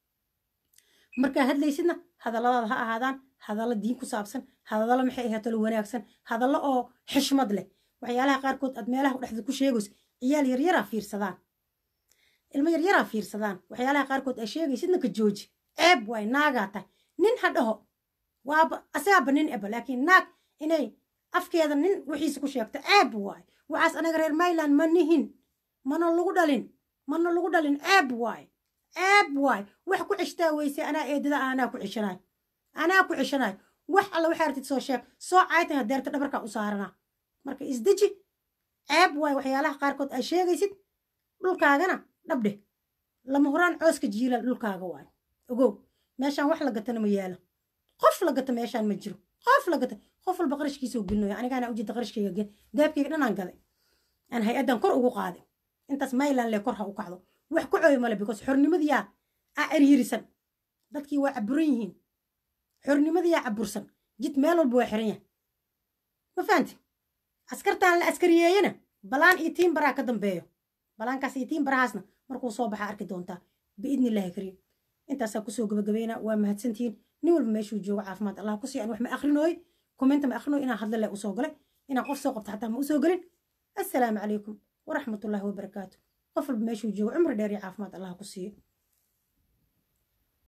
Speaker 1: markaa hadlaysidna hadalladaada ha ahaadaan hadallo diin ku saabsan hadallo maxay ahayd talo wanaagsan hadallo oo xishmad leh waxyaalaha qaarkood aad meelaha dhexda ku sheegayso ciyaal yaryaraa fiirsadaan ilmo yaryaraa fiirsadaan waxyaalaha qaarkood aa sheegaysidna ka jooji ceeb waay naagaa tahay nin ha dhaho waaba asagaaba nin eba laakiin naag inay afkeeda nin wixiisa ku sheegto ceeb waay waxaas anaga reer mayland ma nihin mana lagu dhalin mana lagu dhalin ceeb waay ceeb waay wax ku ceshtaa weyse anaa eedada anaa ku ceshanaay anaa ku ceshanaay wax alla waxaa artid soo sheeg soo caaytan hadeerta dhabarkaa u saaranaa marka isdeji ceeb waay waxyaalaha qaarkood aa sheegaysid dhulkaagana dhabdhe lama horaan cooska jiila dhulkaaga waay ogow meeshaan wax la gatana ma yaalo qof la gata meeshaan ma jiro qof la gata qof walba qarashkiisoo gelinoya anigaana ujeeda qarashkayga daabkayga dhanaan gaday aan hay-addan kor ugu qaaday intaas mayland le kor ha u kacdo wax ku cooyo male because xornimadiyaa aa eryirisan dadkii waa caburan yihiin xornimadiyaa cabursan jid meel walba waa xiran yahay ma fahanti askartaan la askariyeeyana balaan iyo tiin baraa ka dambeeyo balaankaas iyo tiin barahaasna markuu soo baxa arki doontaa biidni illaahi kariim intaasaa kusoo gabagabayna waa mahadsantihiin nin walba meeshuu joogo caafimaad allah kusii aan wax ma akrinooy kommenta ma akrinooy inaan hadla leh usoo galay inaan qof soo qabto xataa ma usoo gelin assalaamu calaykum waraxmatullaahi wabarakaatu qof walba meeshuu joogo cumri dheer iyo caafimaad allah ku siiyo